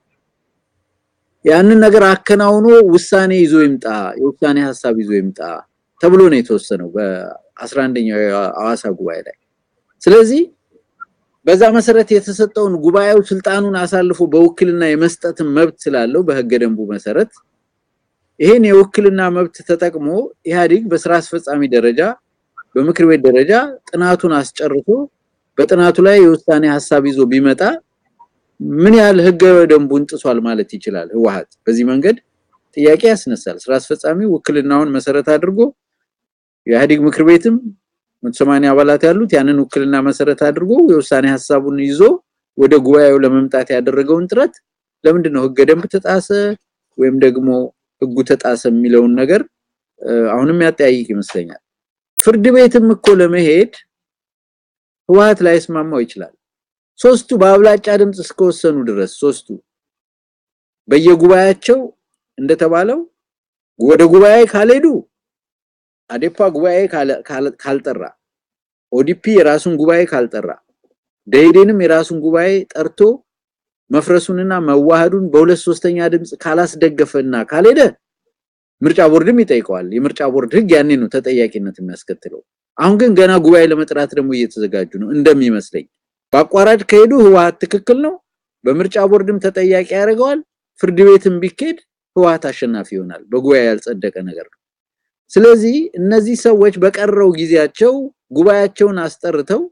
Speaker 1: ያንን ነገር አከናውኖ ውሳኔ ይዞ ይምጣ፣ የውሳኔ ሀሳብ ይዞ ይምጣ ተብሎ ነው የተወሰነው በ11ኛው የሐዋሳ ጉባኤ ላይ። ስለዚህ በዛ መሰረት የተሰጠውን ጉባኤው ስልጣኑን አሳልፎ በውክልና የመስጠትን መብት ስላለው በህገ ደንቡ መሰረት ይሄን የውክልና መብት ተጠቅሞ ኢህአዴግ በስራ አስፈጻሚ ደረጃ በምክር ቤት ደረጃ ጥናቱን አስጨርሶ በጥናቱ ላይ የውሳኔ ሀሳብ ይዞ ቢመጣ ምን ያህል ህገ ደንቡን ጥሷል ማለት ይችላል ህወሓት? በዚህ መንገድ ጥያቄ ያስነሳል። ስራ አስፈጻሚ ውክልናውን መሰረት አድርጎ የኢህአዴግ ምክር ቤትም 180 አባላት ያሉት ያንን ውክልና መሰረት አድርጎ የውሳኔ ሀሳቡን ይዞ ወደ ጉባኤው ለመምጣት ያደረገውን ጥረት ለምንድን ነው ህገ ደንብ ተጣሰ ወይም ደግሞ ህጉ ተጣሰ የሚለውን ነገር አሁንም ያጠያይቅ ይመስለኛል። ፍርድ ቤትም እኮ ለመሄድ ህወሓት ላይስማማው ይችላል። ሶስቱ በአብላጫ ድምፅ እስከወሰኑ ድረስ ሶስቱ በየጉባኤያቸው እንደተባለው ወደ ጉባኤ ካልሄዱ አዴፓ ጉባኤ ካልጠራ ኦዲፒ የራሱን ጉባኤ ካልጠራ ደኢህዴንም የራሱን ጉባኤ ጠርቶ መፍረሱንና መዋሃዱን በሁለት ሶስተኛ ድምፅ ካላስደገፈና ካልሄደ ምርጫ ቦርድም ይጠይቀዋል። የምርጫ ቦርድ ህግ ያኔ ነው ተጠያቂነት የሚያስከትለው። አሁን ግን ገና ጉባኤ ለመጥራት ደግሞ እየተዘጋጁ ነው እንደሚመስለኝ። በአቋራጭ ከሄዱ ህወሓት ትክክል ነው፣ በምርጫ ቦርድም ተጠያቂ ያደርገዋል። ፍርድ ቤትም ቢኬድ ህወሓት አሸናፊ ይሆናል። በጉባኤ ያልጸደቀ ነገር ነው። ስለዚህ እነዚህ ሰዎች በቀረው ጊዜያቸው ጉባኤያቸውን አስጠርተው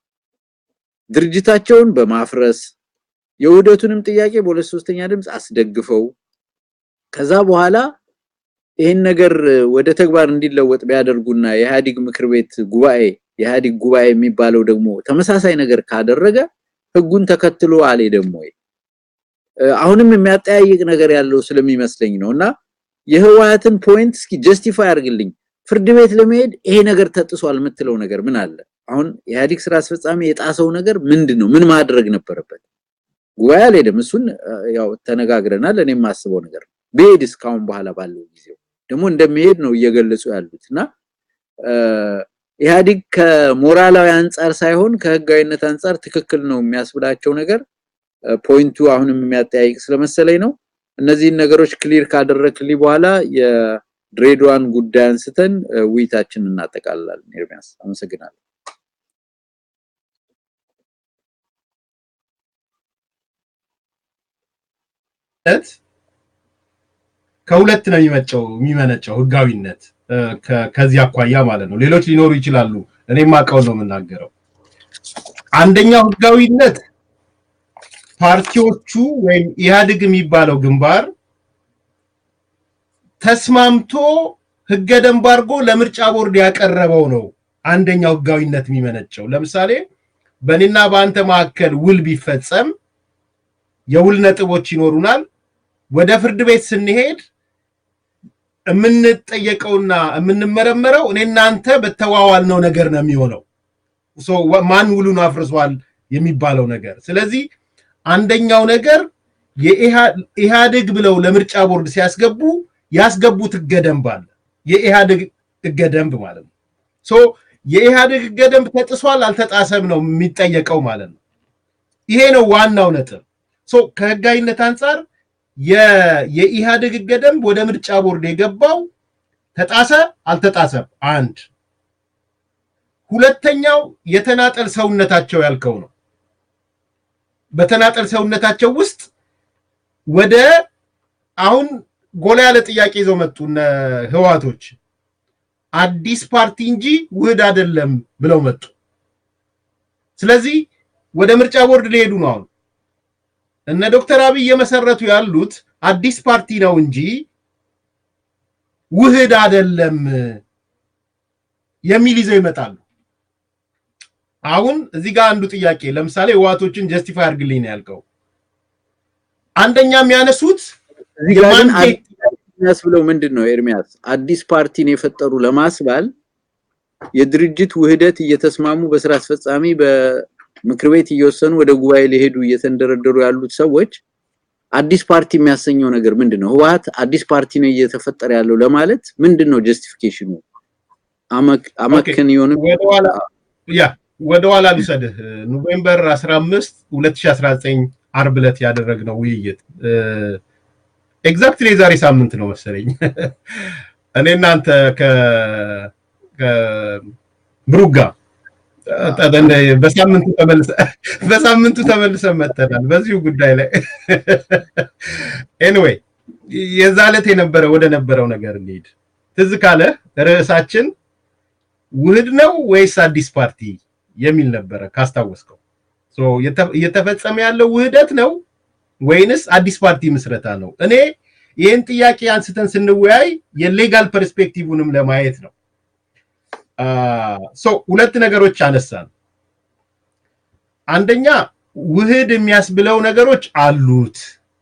Speaker 1: ድርጅታቸውን በማፍረስ የውህደቱንም ጥያቄ በሁለት ሶስተኛ ድምፅ አስደግፈው ከዛ በኋላ ይህን ነገር ወደ ተግባር እንዲለወጥ ቢያደርጉና የኢህአዴግ ምክር ቤት ጉባኤ የኢህአዴግ ጉባኤ የሚባለው ደግሞ ተመሳሳይ ነገር ካደረገ ህጉን ተከትሎ አልሄደም ወይ? አሁንም የሚያጠያይቅ ነገር ያለው ስለሚመስለኝ ነው እና የህወሓትን ፖይንት እስኪ ጀስቲፋይ አድርግልኝ። ፍርድ ቤት ለመሄድ ይሄ ነገር ተጥሷል የምትለው ነገር ምን አለ? አሁን የኢህአዴግ ስራ አስፈጻሚ የጣሰው ነገር ምንድን ነው? ምን ማድረግ ነበረበት? ጉባኤ አልሄደም። እሱን ያው ተነጋግረናል። እኔም የማስበው ነገር ብሄድ እስካሁን በኋላ ባለው ጊዜው ደግሞ እንደሚሄድ ነው እየገለጹ ያሉት እና ኢህአዴግ ከሞራላዊ አንጻር ሳይሆን ከህጋዊነት አንጻር ትክክል ነው የሚያስብላቸው ነገር ፖይንቱ አሁንም የሚያጠያይቅ ስለመሰለኝ ነው። እነዚህን ነገሮች ክሊር ካደረክልኝ በኋላ የድሬዳዋን ጉዳይ አንስተን ውይይታችንን እናጠቃልላለን። ኤርሚያስ አመሰግናለሁ።
Speaker 2: ከሁለት ነው የሚመጨው የሚመነጨው ህጋዊነት ከዚህ አኳያ ማለት ነው። ሌሎች ሊኖሩ ይችላሉ። እኔም አውቀው ነው የምናገረው። አንደኛው ህጋዊነት ፓርቲዎቹ ወይም ኢህአዴግ የሚባለው ግንባር ተስማምቶ ህገ ደንብ አድርጎ ለምርጫ ቦርድ ያቀረበው ነው። አንደኛው ህጋዊነት የሚመነጨው ለምሳሌ በእኔና በአንተ መካከል ውል ቢፈጸም የውል ነጥቦች ይኖሩናል። ወደ ፍርድ ቤት ስንሄድ የምንጠየቀውና የምንመረመረው እኔ እናንተ በተዋዋልነው ነገር ነው የሚሆነው። ማን ውሉን አፍርሷል የሚባለው ነገር። ስለዚህ አንደኛው ነገር የኢህአዴግ ብለው ለምርጫ ቦርድ ሲያስገቡ ያስገቡት ህገ ደንብ አለ። የኢህአዴግ ህገ ደንብ ማለት ነው። ሶ የኢህአዴግ ህገ ደንብ ተጥሷል አልተጣሰም ነው የሚጠየቀው ማለት ነው። ይሄ ነው ዋናው ነጥብ። ሶ ከህጋዊነት አንጻር የኢህአዴግ ህገ ደንብ ወደ ምርጫ ቦርድ የገባው ተጣሰ አልተጣሰም? አንድ ሁለተኛው የተናጠል ሰውነታቸው ያልከው ነው። በተናጠል ሰውነታቸው ውስጥ ወደ አሁን ጎላ ያለ ጥያቄ ይዘው መጡ እነ ህወሓቶች አዲስ ፓርቲ እንጂ ውህድ አይደለም ብለው መጡ። ስለዚህ ወደ ምርጫ ቦርድ ሊሄዱ ነው። አሁን እነ ዶክተር አብይ እየመሰረቱ ያሉት አዲስ ፓርቲ ነው እንጂ ውህድ አይደለም የሚል ይዘው ይመጣሉ። አሁን እዚህ ጋር አንዱ ጥያቄ ለምሳሌ ህወሓቶችን ጀስቲፋይ አድርግልኝ ነው ያልከው። አንደኛ የሚያነሱት
Speaker 1: የሚያስብለው ምንድን ነው ኤርሚያስ? አዲስ ፓርቲን የፈጠሩ ለማስባል የድርጅት ውህደት እየተስማሙ በስራ አስፈጻሚ በምክር ቤት እየወሰኑ ወደ ጉባኤ ሊሄዱ እየተንደረደሩ ያሉት ሰዎች አዲስ ፓርቲ የሚያሰኘው ነገር ምንድን ነው? ህወሓት አዲስ ፓርቲ ነው እየተፈጠረ ያለው ለማለት ምንድን ነው ጀስቲፊኬሽኑ? አመክን ይሆን
Speaker 2: ያ ወደ ኋላ ልውሰድህ። ኖቬምበር 15 2019 አርብ ዕለት ያደረግነው ውይይት ኤግዛክትሊ የዛሬ ሳምንት ነው መሰለኝ። እኔ እናንተ ከብሩክ ጋር በሳምንቱ ተመልሰን መጥተናል በዚሁ ጉዳይ ላይ። ኤኒዌይ የዛ ዕለት የነበረ ወደ ነበረው ነገር እንሂድ። ትዝ ካለ ርዕሳችን ውህድ ነው ወይስ አዲስ ፓርቲ የሚል ነበረ ካስታወስከው። እየተፈጸመ ያለው ውህደት ነው ወይንስ አዲስ ፓርቲ ምስረታ ነው? እኔ ይህን ጥያቄ አንስተን ስንወያይ የሌጋል ፐርስፔክቲቭንም ለማየት ነው። ሁለት ነገሮች አነሳን። አንደኛ ውህድ የሚያስብለው ነገሮች አሉት።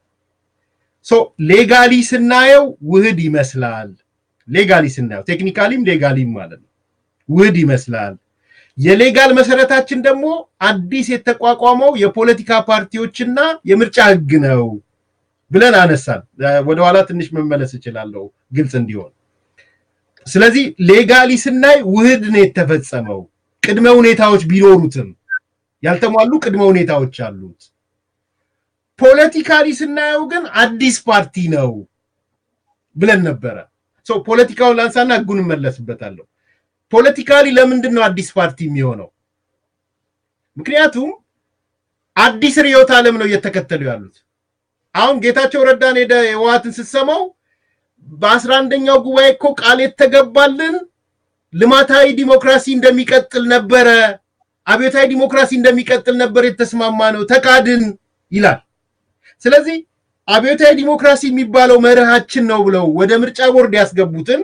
Speaker 2: ሌጋሊ ስናየው ውህድ ይመስላል። ሌጋሊ ስናየው ቴክኒካሊም ሌጋሊም ማለት ነው ውህድ ይመስላል። የሌጋል መሰረታችን ደግሞ አዲስ የተቋቋመው የፖለቲካ ፓርቲዎችና የምርጫ ህግ ነው ብለን አነሳን። ወደኋላ ትንሽ መመለስ እችላለሁ ግልጽ እንዲሆን። ስለዚህ ሌጋሊ ስናይ ውህድ ነው የተፈጸመው። ቅድመ ሁኔታዎች ቢኖሩትም ያልተሟሉ ቅድመ ሁኔታዎች አሉት። ፖለቲካሊ ስናየው ግን አዲስ ፓርቲ ነው ብለን ነበረ። ፖለቲካውን ላንሳና ህጉን እመለስበታለሁ። ፖለቲካሊ ለምንድን ነው አዲስ ፓርቲ የሚሆነው? ምክንያቱም አዲስ ርዕዮተ ዓለም ነው እየተከተሉ ያሉት። አሁን ጌታቸው ረዳን ሄደ ህወሓትን ስትሰማው በአስራ አንደኛው ጉባኤ እኮ ቃል የተገባልን ልማታዊ ዲሞክራሲ እንደሚቀጥል ነበረ፣ አብዮታዊ ዲሞክራሲ እንደሚቀጥል ነበር የተስማማ ነው፣ ተካድን ይላል። ስለዚህ አብዮታዊ ዲሞክራሲ የሚባለው መርሃችን ነው ብለው ወደ ምርጫ ቦርድ ያስገቡትን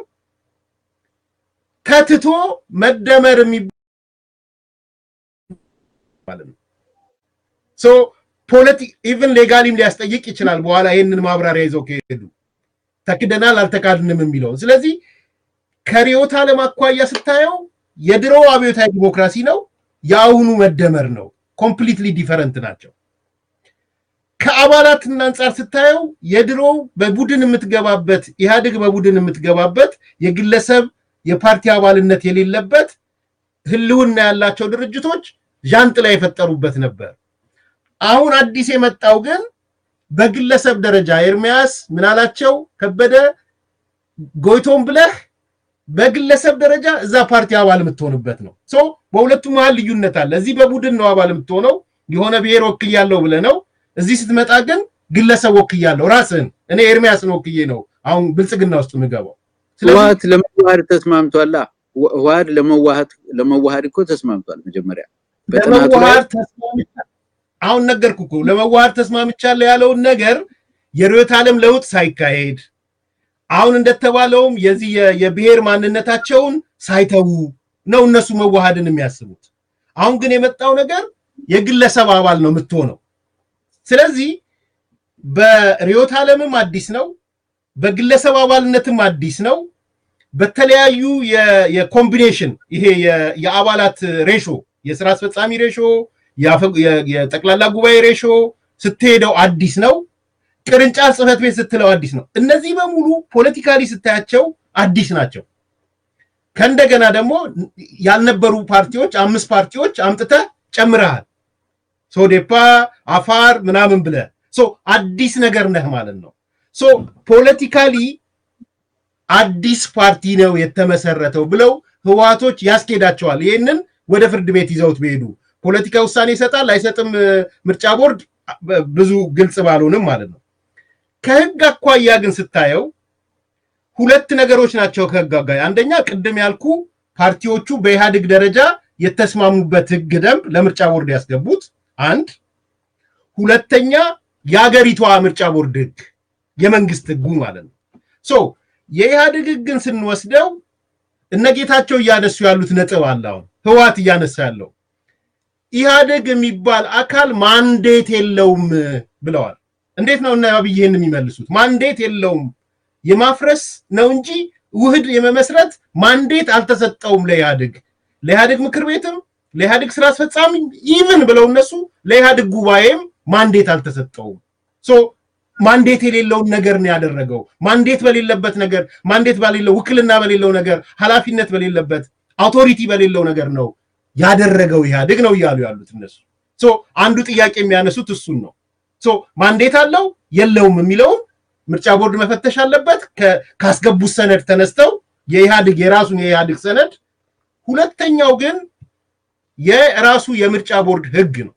Speaker 2: ከትቶ መደመር የሚባል ነው። ፖለቲ ኢቭን ሌጋሊም ሊያስጠይቅ ይችላል። በኋላ ይህንን ማብራሪያ ይዘው ከሄዱ ተክደናል አልተካድንም የሚለውን። ስለዚህ ከርዕዮተ ዓለም አኳያ ስታየው የድሮ አብዮታዊ ዲሞክራሲ ነው፣ የአሁኑ መደመር ነው። ኮምፕሊትሊ ዲፈረንት ናቸው። ከአባላትና አንጻር ስታየው የድሮው በቡድን የምትገባበት ኢህአዴግ በቡድን የምትገባበት የግለሰብ የፓርቲ አባልነት የሌለበት ህልውና ያላቸው ድርጅቶች ዣንጥላ የፈጠሩበት ነበር። አሁን አዲስ የመጣው ግን በግለሰብ ደረጃ ኤርሚያስ ምናላቸው ከበደ ጎይቶም ብለህ በግለሰብ ደረጃ እዛ ፓርቲ አባል የምትሆንበት ነው። ሶ በሁለቱ መሀል ልዩነት አለ። እዚህ በቡድን ነው አባል የምትሆነው የሆነ ብሔር ወክያለሁ ብለህ ነው። እዚህ ስትመጣ ግን ግለሰብ ወክያለሁ ራስህን እኔ ኤርሚያስን ወክዬ ነው አሁን ብልጽግና ውስጥ የምገባው።
Speaker 1: ህወሓት ለመዋሃድ ተስማምቷላ። ህወሓት ለመዋሃድ ለመዋሃድ እኮ ተስማምቷል። መጀመሪያ
Speaker 2: ለመዋሃድ ተስማምቷል። አሁን ነገርኩ እኮ ለመዋሃድ ተስማምቻለሁ ያለውን ነገር የርዕዮተ ዓለም ለውጥ ሳይካሄድ አሁን እንደተባለውም የዚህ የብሔር ማንነታቸውን ሳይተዉ ነው እነሱ መዋሃድን የሚያስቡት። አሁን ግን የመጣው ነገር የግለሰብ አባል ነው የምትሆነው። ስለዚህ በርዕዮተ ዓለምም አዲስ ነው፣ በግለሰብ አባልነትም አዲስ ነው። በተለያዩ የኮምቢኔሽን ይሄ የአባላት ሬሾ የስራ አስፈጻሚ ሬሾ የጠቅላላ ጉባኤ ሬሾ ስትሄደው አዲስ ነው። ቅርንጫፍ ጽህፈት ቤት ስትለው አዲስ ነው። እነዚህ በሙሉ ፖለቲካሊ ስታያቸው አዲስ ናቸው። ከእንደገና ደግሞ ያልነበሩ ፓርቲዎች አምስት ፓርቲዎች አምጥተህ ጨምረሃል። ሶዴፓ፣ አፋር ምናምን ብለህ አዲስ ነገር ነህ ማለት ነው። ፖለቲካሊ አዲስ ፓርቲ ነው የተመሰረተው ብለው ህወሓቶች ያስኬዳቸዋል። ይህንን ወደ ፍርድ ቤት ይዘውት ቢሄዱ ፖለቲካ ውሳኔ ይሰጣል አይሰጥም፣ ምርጫ ቦርድ ብዙ ግልጽ ባልሆንም ማለት ነው። ከህግ አኳያ ግን ስታየው ሁለት ነገሮች ናቸው ከህግ አኳያ። አንደኛ ቅድም ያልኩ ፓርቲዎቹ በኢህአዴግ ደረጃ የተስማሙበት ህግ ደንብ ለምርጫ ቦርድ ያስገቡት አንድ፣ ሁለተኛ የሀገሪቷ ምርጫ ቦርድ ህግ የመንግስት ህጉ ማለት ነው። ሶ የኢህአዴግ ህግን ስንወስደው እነ ጌታቸው እያነሱ ያሉት ነጥብ አለ። አሁን ህወሓት እያነሳ ያለው ኢህአዴግ የሚባል አካል ማንዴት የለውም ብለዋል። እንዴት ነው እና አብይ ይህን የሚመልሱት? ማንዴት የለውም የማፍረስ ነው እንጂ ውህድ የመመስረት ማንዴት አልተሰጠውም ለኢህአዴግ ለኢህአዴግ ምክር ቤትም ለኢህአዴግ ስራ አስፈጻሚ ኢቭን ብለው እነሱ ለኢህአዴግ ጉባኤም ማንዴት አልተሰጠውም። ሶ ማንዴት የሌለውን ነገር ነው ያደረገው። ማንዴት በሌለበት ነገር ማንዴት በሌለው ውክልና በሌለው ነገር ኃላፊነት በሌለበት አውቶሪቲ በሌለው ነገር ነው ያደረገው ኢህአዴግ ነው እያሉ ያሉት እነሱ። ሶ አንዱ ጥያቄ የሚያነሱት እሱን ነው። ሶ ማንዴት አለው የለውም የሚለውን ምርጫ ቦርድ መፈተሽ አለበት ካስገቡት ሰነድ ተነስተው የኢህአዴግ የራሱን የኢህአዴግ ሰነድ። ሁለተኛው ግን የራሱ የምርጫ ቦርድ ህግ ነው።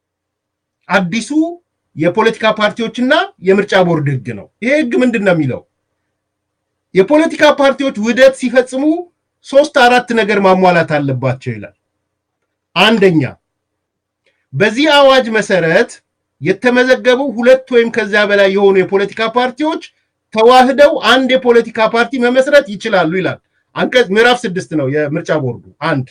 Speaker 2: አዲሱ የፖለቲካ ፓርቲዎችና የምርጫ ቦርድ ህግ ነው። ይሄ ህግ ምንድን ነው የሚለው? የፖለቲካ ፓርቲዎች ውህደት ሲፈጽሙ ሶስት አራት ነገር ማሟላት አለባቸው ይላል። አንደኛ በዚህ አዋጅ መሰረት የተመዘገቡ ሁለት ወይም ከዚያ በላይ የሆኑ የፖለቲካ ፓርቲዎች ተዋህደው አንድ የፖለቲካ ፓርቲ መመስረት ይችላሉ ይላል። አንቀጽ ምዕራፍ ስድስት ነው የምርጫ ቦርዱ አንድ።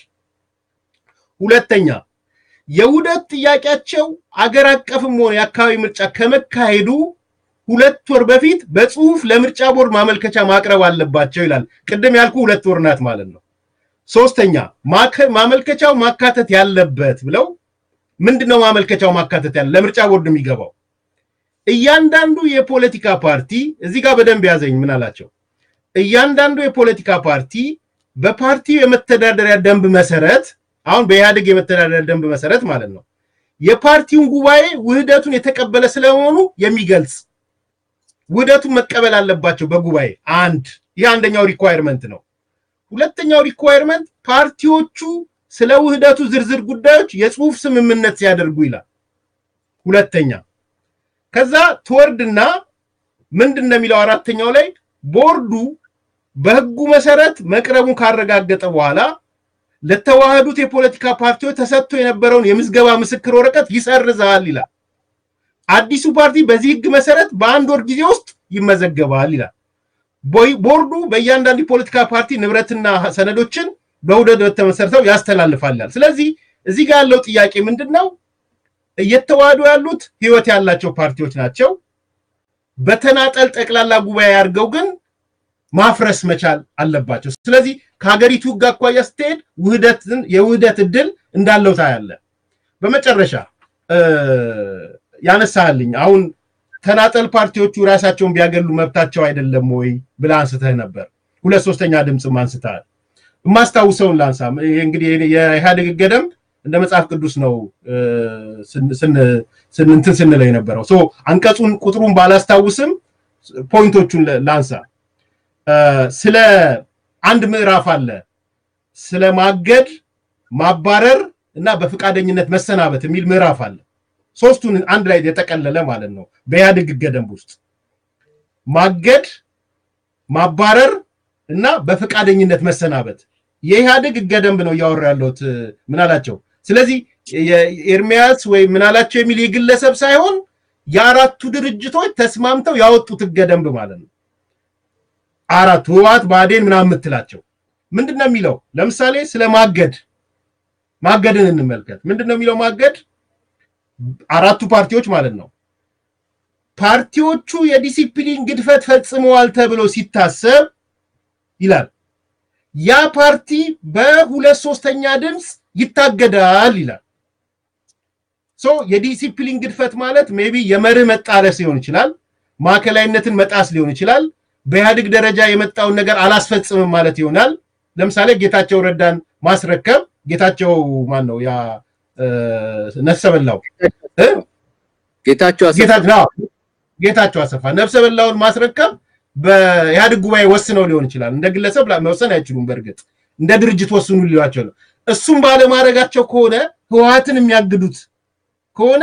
Speaker 2: ሁለተኛ የውህደት ጥያቄያቸው አገር አቀፍም ሆነ የአካባቢ ምርጫ ከመካሄዱ ሁለት ወር በፊት በጽሁፍ ለምርጫ ቦርድ ማመልከቻ ማቅረብ አለባቸው ይላል። ቅድም ያልኩ ሁለት ወር ናት ማለት ነው። ሶስተኛ ማመልከቻው ማካተት ያለበት ብለው ምንድነው ማመልከቻው ማካተት ያለ ለምርጫ ቦርድ የሚገባው እያንዳንዱ የፖለቲካ ፓርቲ እዚህ ጋር በደንብ ያዘኝ ምን አላቸው እያንዳንዱ የፖለቲካ ፓርቲ በፓርቲው የመተዳደሪያ ደንብ መሰረት አሁን በኢህአዴግ የመተዳደሪያ ደንብ መሰረት ማለት ነው የፓርቲውን ጉባኤ ውህደቱን የተቀበለ ስለመሆኑ የሚገልጽ ውህደቱን መቀበል አለባቸው በጉባኤ አንድ ይህ አንደኛው ሪኳየርመንት ነው ሁለተኛው ሪኳየርመንት ፓርቲዎቹ ስለ ውህደቱ ዝርዝር ጉዳዮች የጽሁፍ ስምምነት ሲያደርጉ ይላል ሁለተኛ ከዛ ትወርድና ምንድን ነው የሚለው አራተኛው ላይ ቦርዱ በህጉ መሰረት መቅረቡን ካረጋገጠ በኋላ ለተዋህዱት የፖለቲካ ፓርቲዎች ተሰጥቶ የነበረውን የምዝገባ ምስክር ወረቀት ይሰርዛል ይላል አዲሱ ፓርቲ በዚህ ህግ መሰረት በአንድ ወር ጊዜ ውስጥ ይመዘገባል ይላል ቦርዱ በእያንዳንዱ የፖለቲካ ፓርቲ ንብረትና ሰነዶችን በውህደት በተመሰረተው ያስተላልፋል ስለዚህ እዚህ ጋር ያለው ጥያቄ ምንድን ነው እየተዋህዱ ያሉት ህይወት ያላቸው ፓርቲዎች ናቸው በተናጠል ጠቅላላ ጉባኤ አድርገው ግን ማፍረስ መቻል አለባቸው ስለዚህ ከሀገሪቱ ህግ አኳያ ስትሄድ ውህደትን የውህደት እድል እንዳለው ታያለ በመጨረሻ ያነሳልኝ አሁን ተናጠል ፓርቲዎቹ ራሳቸውን ቢያገሉ መብታቸው አይደለም ወይ ብለ አንስተህ ነበር ሁለት ሶስተኛ ድምፅም አንስተሃል የማስታውሰውን ላንሳ እንግዲህ የኢህአዴግ ህገ ደንብ እንደ መጽሐፍ ቅዱስ ነው እንትን ስንለው የነበረው አንቀጹን ቁጥሩን ባላስታውስም ፖይንቶቹን ላንሳ ስለ አንድ ምዕራፍ አለ ስለ ማገድ ማባረር እና በፈቃደኝነት መሰናበት የሚል ምዕራፍ አለ ሶስቱን አንድ ላይ የጠቀለለ ማለት ነው በኢህአዴግ ህገ ደንብ ውስጥ ማገድ ማባረር እና በፈቃደኝነት መሰናበት የኢህአዴግ ህገ ደንብ ነው እያወራ ያለሁት ምናላቸው ስለዚህ ኤርሚያስ ወይም ምናላቸው የሚል የግለሰብ ሳይሆን የአራቱ ድርጅቶች ተስማምተው ያወጡት ህገ ደንብ ማለት ነው አራቱ ህወሓት ብአዴን ምናምን የምትላቸው ምንድን ነው የሚለው ለምሳሌ ስለ ማገድ ማገድን እንመልከት ምንድን ነው የሚለው ማገድ አራቱ ፓርቲዎች ማለት ነው ፓርቲዎቹ የዲሲፕሊን ግድፈት ፈጽመዋል ተብሎ ሲታሰብ ይላል ያ ፓርቲ በሁለት ሶስተኛ ድምፅ ይታገዳል ይላል ሶ የዲሲፕሊን ግድፈት ማለት ሜቢ የመርህ መጣለስ ሊሆን ይችላል ማዕከላዊነትን መጣስ ሊሆን ይችላል በኢህአዴግ ደረጃ የመጣውን ነገር አላስፈጽምም ማለት ይሆናል ለምሳሌ ጌታቸው ረዳን ማስረከብ ጌታቸው ማን ነው ያ ነፍሰ በላው ጌታቸው አሰፋ ነፍሰ በላውን ማስረከብ በኢህአዴግ ጉባኤ ወስነው ሊሆን ይችላል እንደ ግለሰብ መወሰን አይችሉም በእርግጥ እንደ ድርጅት ወስኑ ሊሏቸው ነው እሱም ባለማድረጋቸው ከሆነ ህወሀትን የሚያግዱት ከሆነ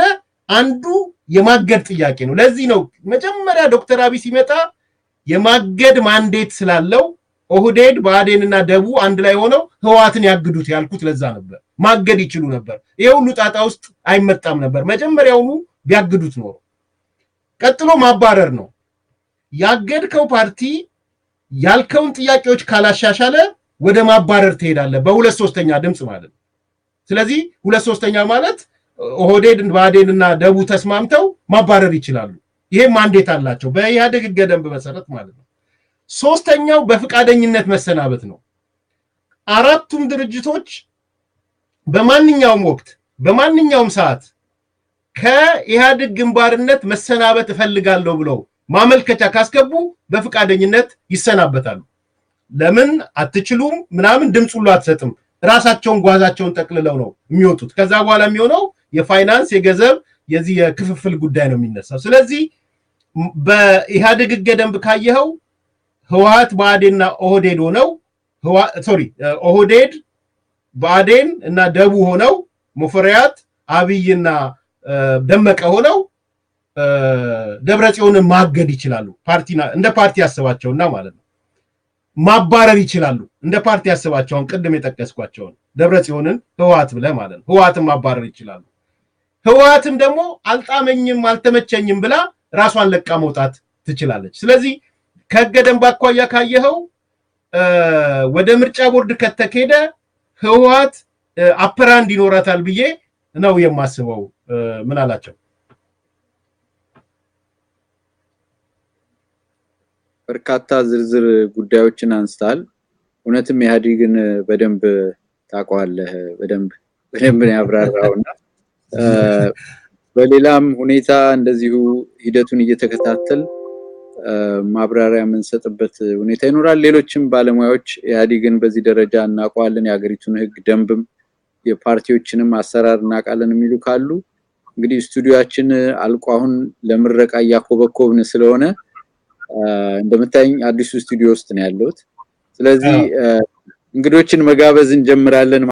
Speaker 2: አንዱ የማገድ ጥያቄ ነው። ለዚህ ነው መጀመሪያ ዶክተር አብይ ሲመጣ የማገድ ማንዴት ስላለው ኦህዴድ ብአዴንና ደቡ አንድ ላይ ሆነው ህወሓትን ያግዱት ያልኩት ለዛ ነበር። ማገድ ይችሉ ነበር። ይሄ ሁሉ ጣጣ ውስጥ አይመጣም ነበር መጀመሪያውኑ ቢያግዱት ኖሮ። ቀጥሎ ማባረር ነው። ያገድከው ፓርቲ ያልከውን ጥያቄዎች ካላሻሻለ ወደ ማባረር ትሄዳለህ፣ በሁለት ሶስተኛ ድምፅ ማለት ነው። ስለዚህ ሁለት ሶስተኛ ማለት ኦህዴድ ብአዴን እና ደቡ ተስማምተው ማባረር ይችላሉ። ይሄ ማንዴት አላቸው በኢህአዴግ ህገ ደንብ መሰረት ማለት ነው። ሶስተኛው በፍቃደኝነት መሰናበት ነው። አራቱም ድርጅቶች በማንኛውም ወቅት በማንኛውም ሰዓት ከኢህአዴግ ግንባርነት መሰናበት እፈልጋለሁ ብለው ማመልከቻ ካስገቡ በፍቃደኝነት ይሰናበታሉ። ለምን አትችሉም ምናምን ድምፅ ሁሉ አትሰጥም። ራሳቸውን ጓዛቸውን ጠቅልለው ነው የሚወጡት። ከዛ በኋላ የሚሆነው የፋይናንስ የገንዘብ የዚህ የክፍፍል ጉዳይ ነው የሚነሳው። ስለዚህ በኢህአዴግ ህገ ደንብ ካየኸው ህወሓት ብአዴንና ኦህዴድ ሆነው ሶሪ ኦህዴድ ብአዴን እና ደቡ ሆነው ሙፈሪያት አብይና ደመቀ ሆነው ደብረ ጽዮንን ማገድ ይችላሉ። ፓርቲ እንደ ፓርቲ ያስባቸውና ማለት ነው ማባረር ይችላሉ። እንደ ፓርቲ ያስባቸውን ቅድም የጠቀስኳቸውን ደብረ ጽዮንን ህወሓት ብለህ ማለት ነው ህወሓትን ማባረር ይችላሉ። ህወሓትም ደግሞ አልጣመኝም አልተመቸኝም ብላ ራሷን ለቃ መውጣት ትችላለች። ስለዚህ ከህገ ደንብ አኳያ ካየኸው ወደ ምርጫ ቦርድ ከተኬደ ህወሓት አፐራንድ ይኖራታል ብዬ ነው የማስበው። ምን አላቸው?
Speaker 1: በርካታ ዝርዝር ጉዳዮችን አንስታል። እውነትም ኢህአዴግን በደንብ ታውቀዋለህ፣ በደንብ በደንብ ነው ያብራራውና በሌላም ሁኔታ እንደዚሁ ሂደቱን እየተከታተል ማብራሪያ የምንሰጥበት ሁኔታ ይኖራል። ሌሎችም ባለሙያዎች ኢህአዴግን በዚህ ደረጃ እናውቀዋለን፣ የሀገሪቱን ህግ ደንብም የፓርቲዎችንም አሰራር እናውቃለን የሚሉ ካሉ እንግዲህ ስቱዲዮችን አልቆ አሁን ለምረቃ እያኮበኮብን ስለሆነ እንደምታይኝ አዲሱ ስቱዲዮ ውስጥ ነው ያለሁት። ስለዚህ እንግዶችን መጋበዝ እንጀምራለን።